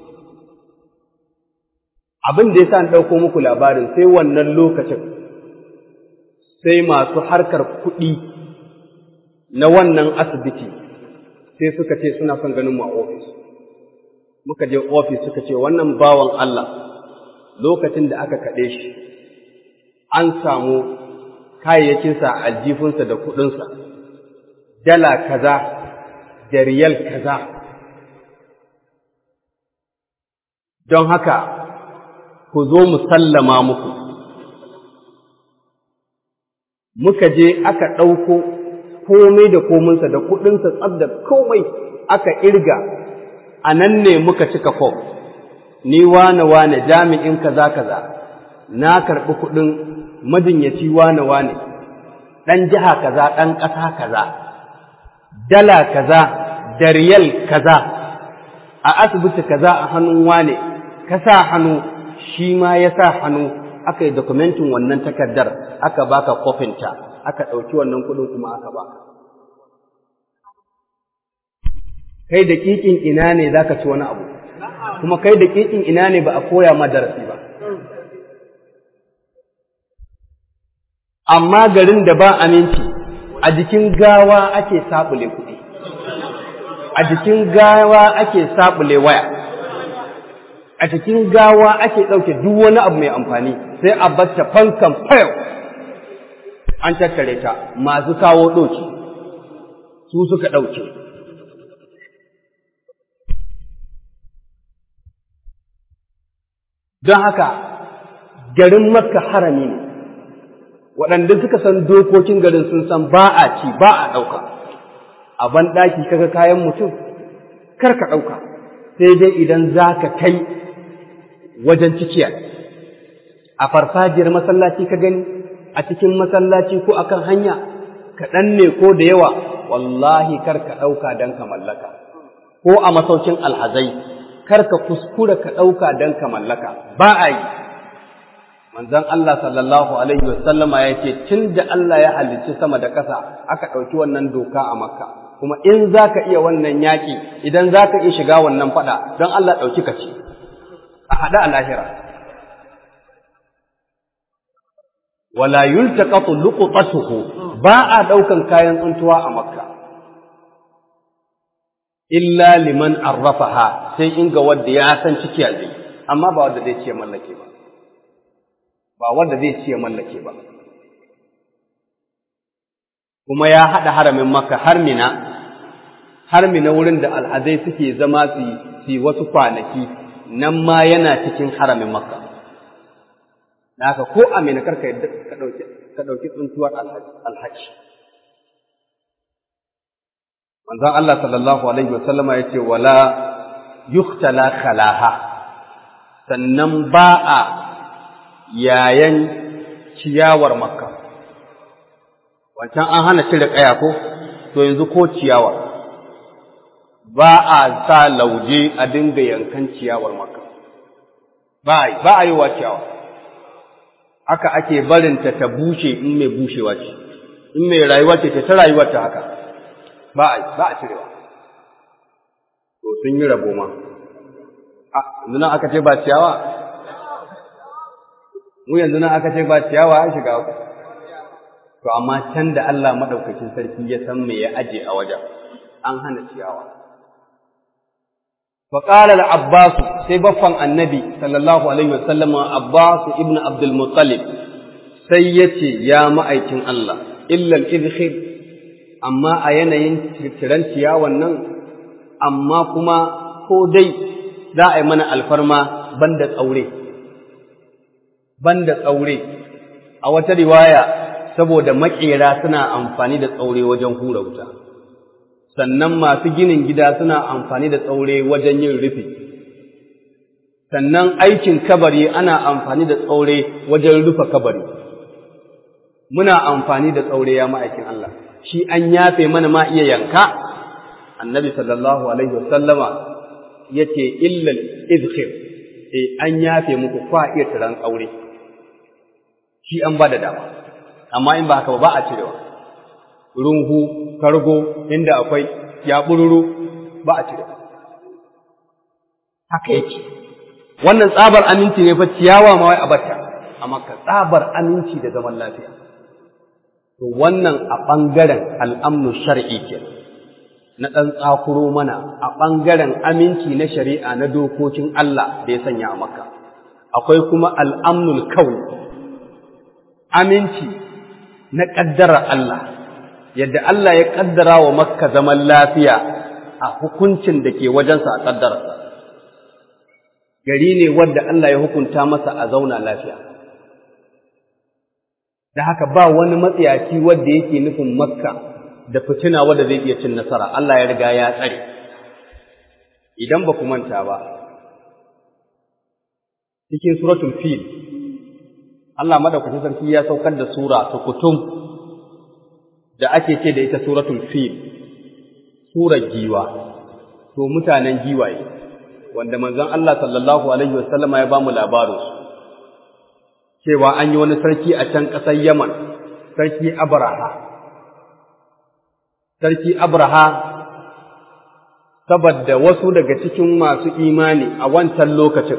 abin da yasa an ɗauko muku labarin sai wannan lokacin sai masu harkar kuɗi na wannan asibiti sai suka ce suna son ganin mu a ofis muka je ofis suka ce wannan bawan Allah lokacin da aka kaɗe shi an samu kayayyakinsa a aljifinsa da kuɗinsa, dala kaza da riyal kaza. Don haka, ku zo mu sallama muku. Muka je aka ɗauko komai da kominsa da kuɗinsa tsab da komai aka irga, a nan ne muka cika fom, ni wane wane jami'in kaza kaza. na karɓi kuɗin majinyaci wane-wane, ɗan jiha kaza, ɗan ƙasa kaza, dala kaza, da riyal kaza, a asibiti kaza a hannun wane, ka sa hannu shi ma ya sa hannu aka yi dokumentin wannan takardar aka baka kofinta aka ɗauki wannan kuɗin kuma aka baka kai da ƙiƙin ina ne za ka ci wani abu kuma kai da ƙiƙin ina ne ba a koya ma darasi ba amma garin da ba aminci a jikin gawa ake saɓule kuɗi a jikin gawa ake saɓule waya a cikin gawa ake ɗauke duk wani abu mai amfani sai a batta fankan fayau an tattare ta masu kawo ɗoki su suka ɗauke don haka garin makka harami ne waɗanda suka san dokokin garin sun san ba a ci ba a ɗauka a banɗaki kaga kayan mutum kar ka ɗauka sai dai idan za ka kai wajen cikiya a farfajiyar masallaci ka gani a cikin masallaci ko akan hanya kaɗan ne ko da yawa wallahi kar ka ɗauka don ka mallaka ko a masaukin alhazai kar ka kuskura ka ɗauka don ka mallaka ba a yi manzon Allah sallallahu alaihi wasallama ya ce tun da Allah ya halicci sama da ƙasa aka ɗauki wannan doka a makka kuma in za ka iya wannan yaƙi idan za ka iya shiga wannan faɗa don Allah ɗauki ka ce a haɗa a lahira wala yultaqatu luqtatuhu ba a ɗaukan kayan tsuntuwa a makka illa liman arrafaha sai in ga wanda ya san ciki zai amma ba wanda zai ce mallake ba ba wanda zai ce mallake ba kuma ya haɗa haramin makka har mina har mina wurin da al'adai suke zama su yi wasu kwanaki nan ma yana cikin haramin makka da haka ko a mina karka yadda ka ɗauki tsuntuwar alhaji manzon Allah sallallahu alaihi wasallama ya ce wala yuktala khalaha sannan ba a yayan ciyawar makka wancan an hana cire ƙaya ko to yanzu ko ciyawa ba a sa lauje a dinga yankan ciyawar makka ba a yi ba a yi wa ciyawa haka ake barinta ta bushe in mai bushewa ce in mai rayuwa ce ta rayuwar ta haka ba a ba a cirewa to sun yi rabo ma a yanzu nan aka ce ba ciyawa mu yanzu nan aka ce ba ciyawa an shiga to amma can da Allah madaukakin sarki ya san me ya aje a wajen an hana ciyawa fa qala al-abbas sai baffan annabi sallallahu alaihi wasallam abbas ibn abdul muttalib sai yace ya ma'aikin Allah illa al-idkhir amma a yanayin tiran ciyawan nan amma kuma ko dai za a yi mana alfarma banda tsaure banda tsaure a wata riwaya saboda makera suna amfani da tsaure wajen hura wuta sannan masu ginin gida suna amfani da tsaure wajen yin rufi sannan aikin kabari ana amfani da tsaure wajen rufe kabari muna amfani da tsaure ya ma'aikin Allah shi an yafe mana ma iya yanka annabi sallallahu alaihi wasallama yace illal izkhir eh an yafe muku kwa iya tiran aure shi an ba da dama amma in ba haka ba a cirewa runhu kargo inda akwai yabururu ba a cirewa haka yake wannan tsabar aminci ne fa ciyawa ma wai a bata amma ka tsabar aminci da zaman lafiya to wannan a ɓangaren al'amnu shar'i ke na ɗan tsakuro mana a ɓangaren aminci na shari'a na dokokin Allah da ya sanya a makka akwai kuma al'amnul kawai aminci na ƙaddarar Allah yadda Allah ya ƙaddara wa makka zaman lafiya a hukuncin da ke wajensa a ƙaddararsa gari ne wadda Allah ya hukunta masa a zauna lafiya da haka ba wani matsiyaci wadda yake nufin makka da fitina wadda zai iya cin nasara Allah ya riga ya tsare idan ba ku manta ba cikin suratul fil Allah madaukakin sarki ya saukar da sura tukutum da ake ce da ita suratul fil surar giwa to mutanen giwaye wanda manzon Allah sallallahu alaihi wasallama ya bamu labarin su cewa an yi wani sarki a can ƙasar Yaman sarki Abraha sarki Abraha saboda wasu daga cikin masu imani a wancan lokacin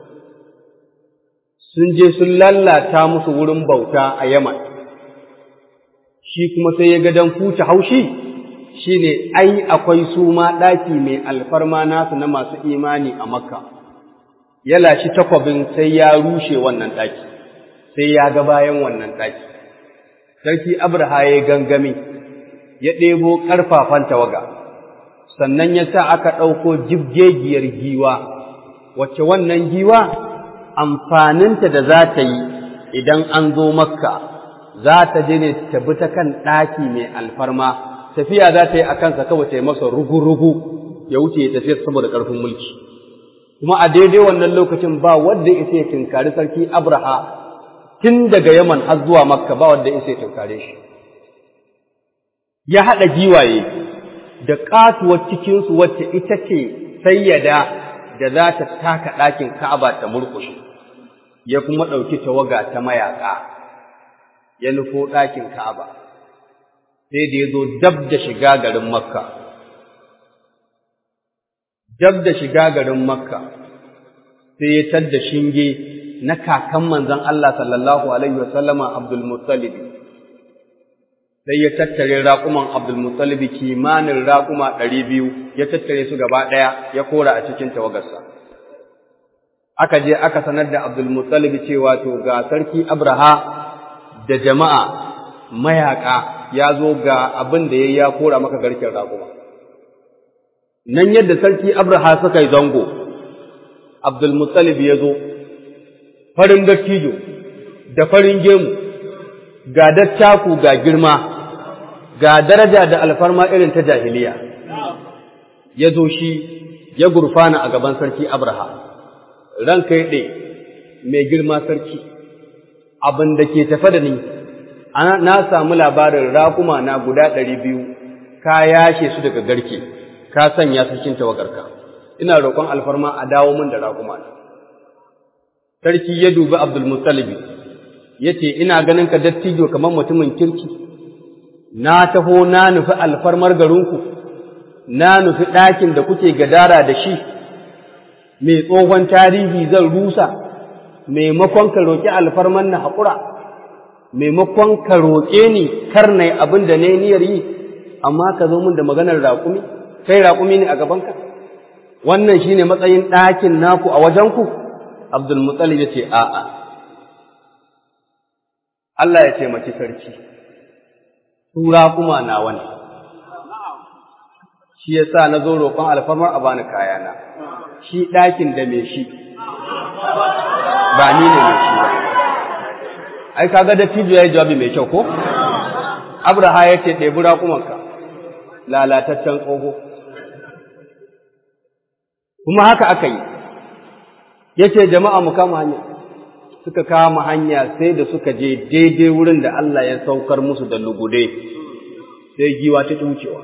sun je sun lallata musu wurin bauta a Yaman shi kuma sai ya ga dan fuce haushi shine ai akwai su ma ɗaki mai alfarma nasu na masu imani a Makka ya lashi takwabin sai ya rushe wannan ɗaki sai ya ga bayan wannan ɗaki sarki Abraha ya gangami ya ɗebo ƙarfafan tawaga sannan ya sa aka ɗauko jibgegiyar giwa wacce wannan giwa amfaninta da za ta yi idan an zo makka za ta je ne ta bi ta kan ɗaki mai alfarma tafiya za ta yi a kansa kawai ta yi masa rugu-rugu ya wuce ya tafiya saboda ƙarfin mulki kuma a daidai wannan lokacin ba wanda ya ya tinkari sarki abraha tun daga yaman har zuwa makka ba wanda ya ya tinkare shi ya haɗa giwaye da ƙatuwar cikinsu wacce ita ce sayyada da za ta taka ɗakin ka'aba ta murƙushe ya kuma ɗauki tawaga ta mayaƙa ya nufo ɗakin Ka'aba, sai da ya zo dab da shiga garin Makka. Dab da shiga garin Makka, sai ya tadda shinge na kakan manzon Allah sallallahu Alaihi wasallama Abdulmuttalib. Sai ya tattare raƙuman Abdulmuttalib kimanin raƙuma ɗari biyu, ya tattare su gaba ɗaya ya kora a cikin tawagarsa. aka je aka sanar da Abdulmuttalib cewa to ga sarki Abraha da jama'a mayaka ya zo ga abin da yayi ya kora maka garken raƙuma. Nan yadda sarki Abraha suka yi zango, Abdulmuttalib ya zo, farin dattijo da farin gemu, ga dattaku ga girma, ga daraja da alfarma irin ta jahiliya. Ya zo shi ya gurfana a gaban sarki Abraha. ranka ya ɗe mai girma sarki abin da ke tafe da ni na samu labarin raƙuma na guda ɗari biyu ka yashe su daga garke ka sanya su cikin tawagarka ina roƙon alfarma a dawo min da raƙuma na sarki ya dubi abdulmuttalibi ya ce ina ganin ka dattijo kamar mutumin kirki na taho na nufi alfarmar garinku na nufi ɗakin da kuke gadara da shi mai tsohon tarihi zan rusa maimakon ka roƙi alfarman na haƙura maimakon ka roƙe ni kar na abin da na niyyar yi amma ka zo min da maganar raƙumi kai raƙumi ne a gabanka wannan shine matsayin ɗakin naku a wajenku abdulmutsalib ya ce a'a Allah ya taimaki sarki su raƙuma na wani shi yasa na zo roƙon alfarmar a bani kayana shi ɗakin da mai shi ba ni ne mai shi ba ai kaga da tijo ya yi jawabi mai kyau ko abraha ya ce ɗebi raƙumanka lalataccen tsoho kuma haka aka yi ya ce jama'a mu kama hanya suka kama hanya sai da suka je daidai wurin da Allah ya saukar musu da lugude sai giwa ta wucewa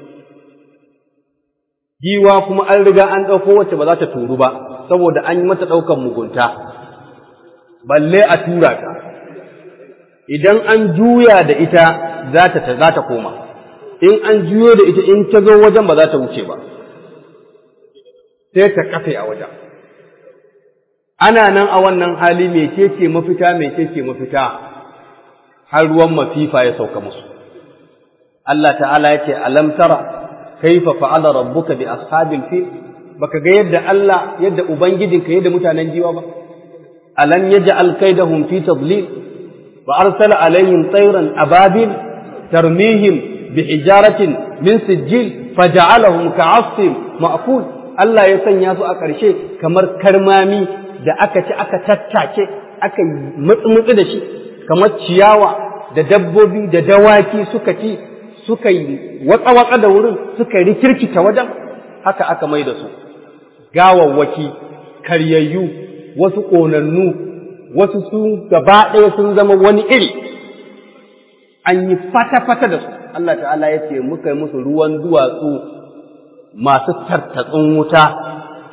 giwa kuma an riga an ɗauko wacce ba za ta turu ba saboda an yi mata ɗaukan mugunta balle a tura ta idan an juya da ita za ta za ta koma in an juyo da ita in ta zo wajen ba za ta wuce ba sai ta kafe a wajen ana nan a wannan hali mecece mafita mecece mafita har ruwan mafifa ya sauka musu Allah ta'ala ya ce alam tara kaifa fa'ala rabbuka bi ashabil fil baka ga yadda Allah yadda ubangijinka yadda mutanen jiwa ba alam yaj'al kaidahum fi tadlil wa arsala alaihim tayran ababil tarmihim bi hijaratin min sijil faja'alahum ka'asfin ma'kul Allah ya sanya su a ƙarshe kamar karmami da aka ci aka tattake aka mutsu da shi kamar ciyawa da dabbobi da dawaki suka ci suka yi watsa-watsa da wurin suka rikirkita wajen haka aka mai da su gawawwaki karyayyu wasu ƙonannu wasu sun gaba ɗaya sun zama wani iri an yi fata-fata da su Allah ta'ala ya ce muka yi musu ruwan duwatsu masu tartatsun wuta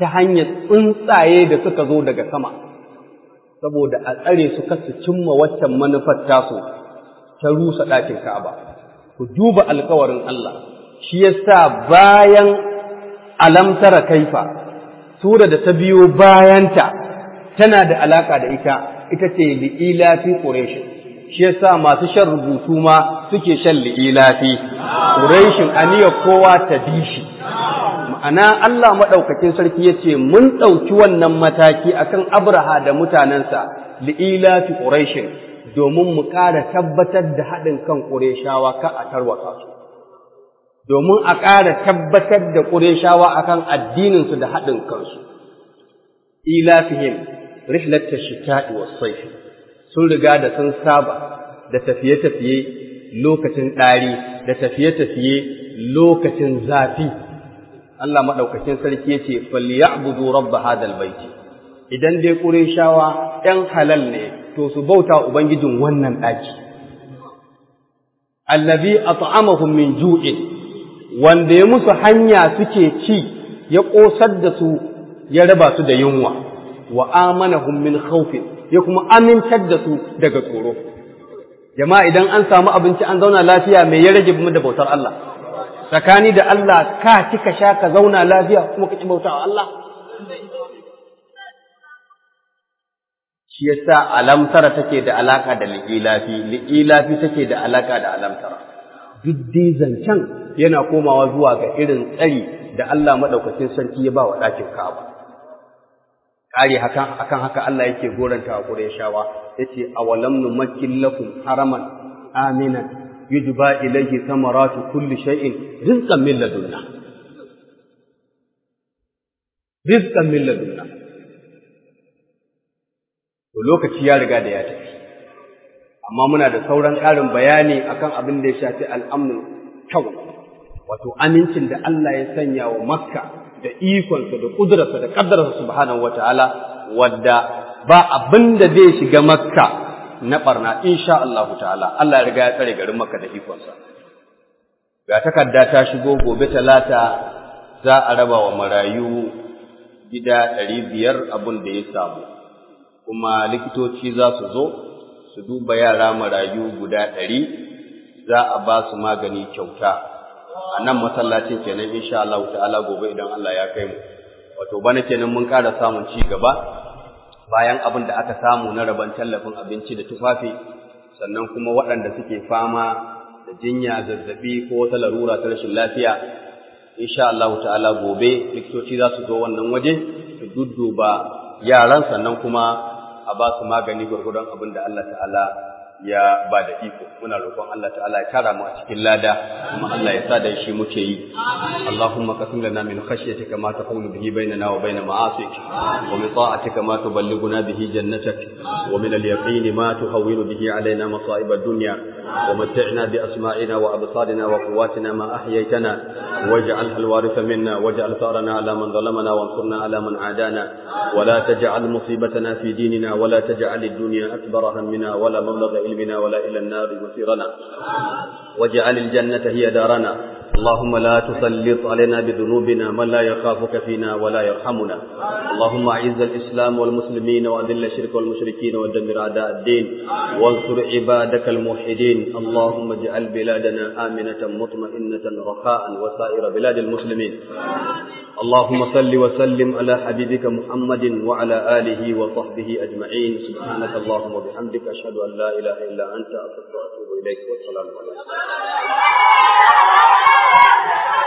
ta hanyar tsuntsaye da suka zo daga sama saboda a tsare su kasu cimma waccan manufar tasu ta rusa ɗakin Ka'aba ku duba alkawarin Allah shi yasa bayan alamtara kaifa sura da ta biyo bayanta tana da alaka da ita ita ce li'ilafi quraish shi yasa masu shan rubutu ma suke shan li'ilafi quraishin aniya kowa ta bishi ma'ana Allah madaukakin sarki yace mun dauki wannan mataki akan Abraha da mutanansa li'ilafi quraishin domin mu ƙara tabbatar da haɗin kan qurayshawa ka a tarwaka su domin a ƙara tabbatar da qurayshawa akan addinin su da haɗin kansu ilafihim rihlat ash-shita'i was-sayf sun riga da sun saba da tafiye-tafiye lokacin ɗari da tafiye-tafiye lokacin zafi Allah madaukakin sarki yace falyabudu rabb hadal baiti idan dai qurayshawa ɗan halal ne to su bauta ubangijin wannan ɗaki allazi at'amahum min ju'in wanda ya musu hanya suke ci ya ƙosar da su ya raba su da yunwa wa amanahum min khawfin ya kuma amintar da su daga tsoro jama'a idan an samu abinci an zauna lafiya mai ya rage mu da bautar Allah tsakani da Allah ka ci ka sha ka zauna lafiya kuma ka ki bauta wa Allah shi yasa alamtara take da alaka da li'ilafi li'ilafi take da alaka da alamtara duk dai zancen yana komawa zuwa ga irin tsari da Allah madaukakin sarki ya ba wa ɗakin Ka'aba kare hakan akan haka Allah yake goranta wa Qurayshawa yace awalam numakkin lakum haraman aminan yujba ilayhi samaratu kulli shay'in rizqan min ladunna rizqan min ladunna to lokaci ya riga da ya tafi amma muna da sauran ƙarin bayani akan abin da ya shafi al'amnul kyau wato amincin da Allah ya sanya wa Makka da ikonsa da ƙudurarsa da ƙaddararsa subhanahu wataala wadda ba abin da zai shiga Makka na barna insha Allah ta'ala Allah ya riga ya tsare garin Makka da ikonsa ga takarda ta shigo gobe talata za a raba wa marayu gida ɗari biyar abin da ya samu kuma likitoci za su zo su duba yara marayu guda ɗari za a ba su magani kyauta a nan masallacin kenan insha Allah ta'ala gobe idan Allah ya kai mu wato bana kenan mun ƙara samun ci gaba bayan abin da aka samu na rabon tallafin abinci da tufafi sannan kuma waɗanda suke fama da jinya zazzabi ko wata larura ta rashin lafiya insha Allah ta'ala gobe likitoci za su zo wannan waje su dudduba yaran sannan kuma a ba su magani gwargwadon abin da Allah ta'ala ya ba da iko muna roƙon Allah ta'ala ya tara mu a cikin lada kuma Allah ya sa da shi muke yi Allahumma qasim lana min khashyatika ma taqulu bihi bainana wa bain ma'asik wa min ta'atika ma tuballighuna bihi jannatak wa min al-yaqin ma tuhawwinu bihi alaina masa'ib ad-dunya wa mat'ina bi asma'ina wa absarina wa quwwatina ma ahyaytana waj'alha al-waritha minna waj'al tharana ala man zalamana wansurna ala man adana wa la taj'al musibatana fi dinina wa la taj'al ad-dunya akbar hammina wa la mablagha علمنا ولا إلى النار مصيرنا واجعل الجنة هي دارنا اللهم لا تسلط علينا بذنوبنا من لا يخافك فينا ولا يرحمنا اللهم أعز الإسلام والمسلمين وأذل الشرك والمشركين ودمر أعداء الدين وانصر عبادك الموحدين اللهم اجعل بلادنا آمنة مطمئنة رخاء وسائر بلاد المسلمين اللهم صل وسلم على حبيبك محمد وعلى آله وصحبه أجمعين سبحانك اللهم وبحمدك أشهد أن لا إله إلا أنت أستغفرك وأتوب إليك والسلام عليكم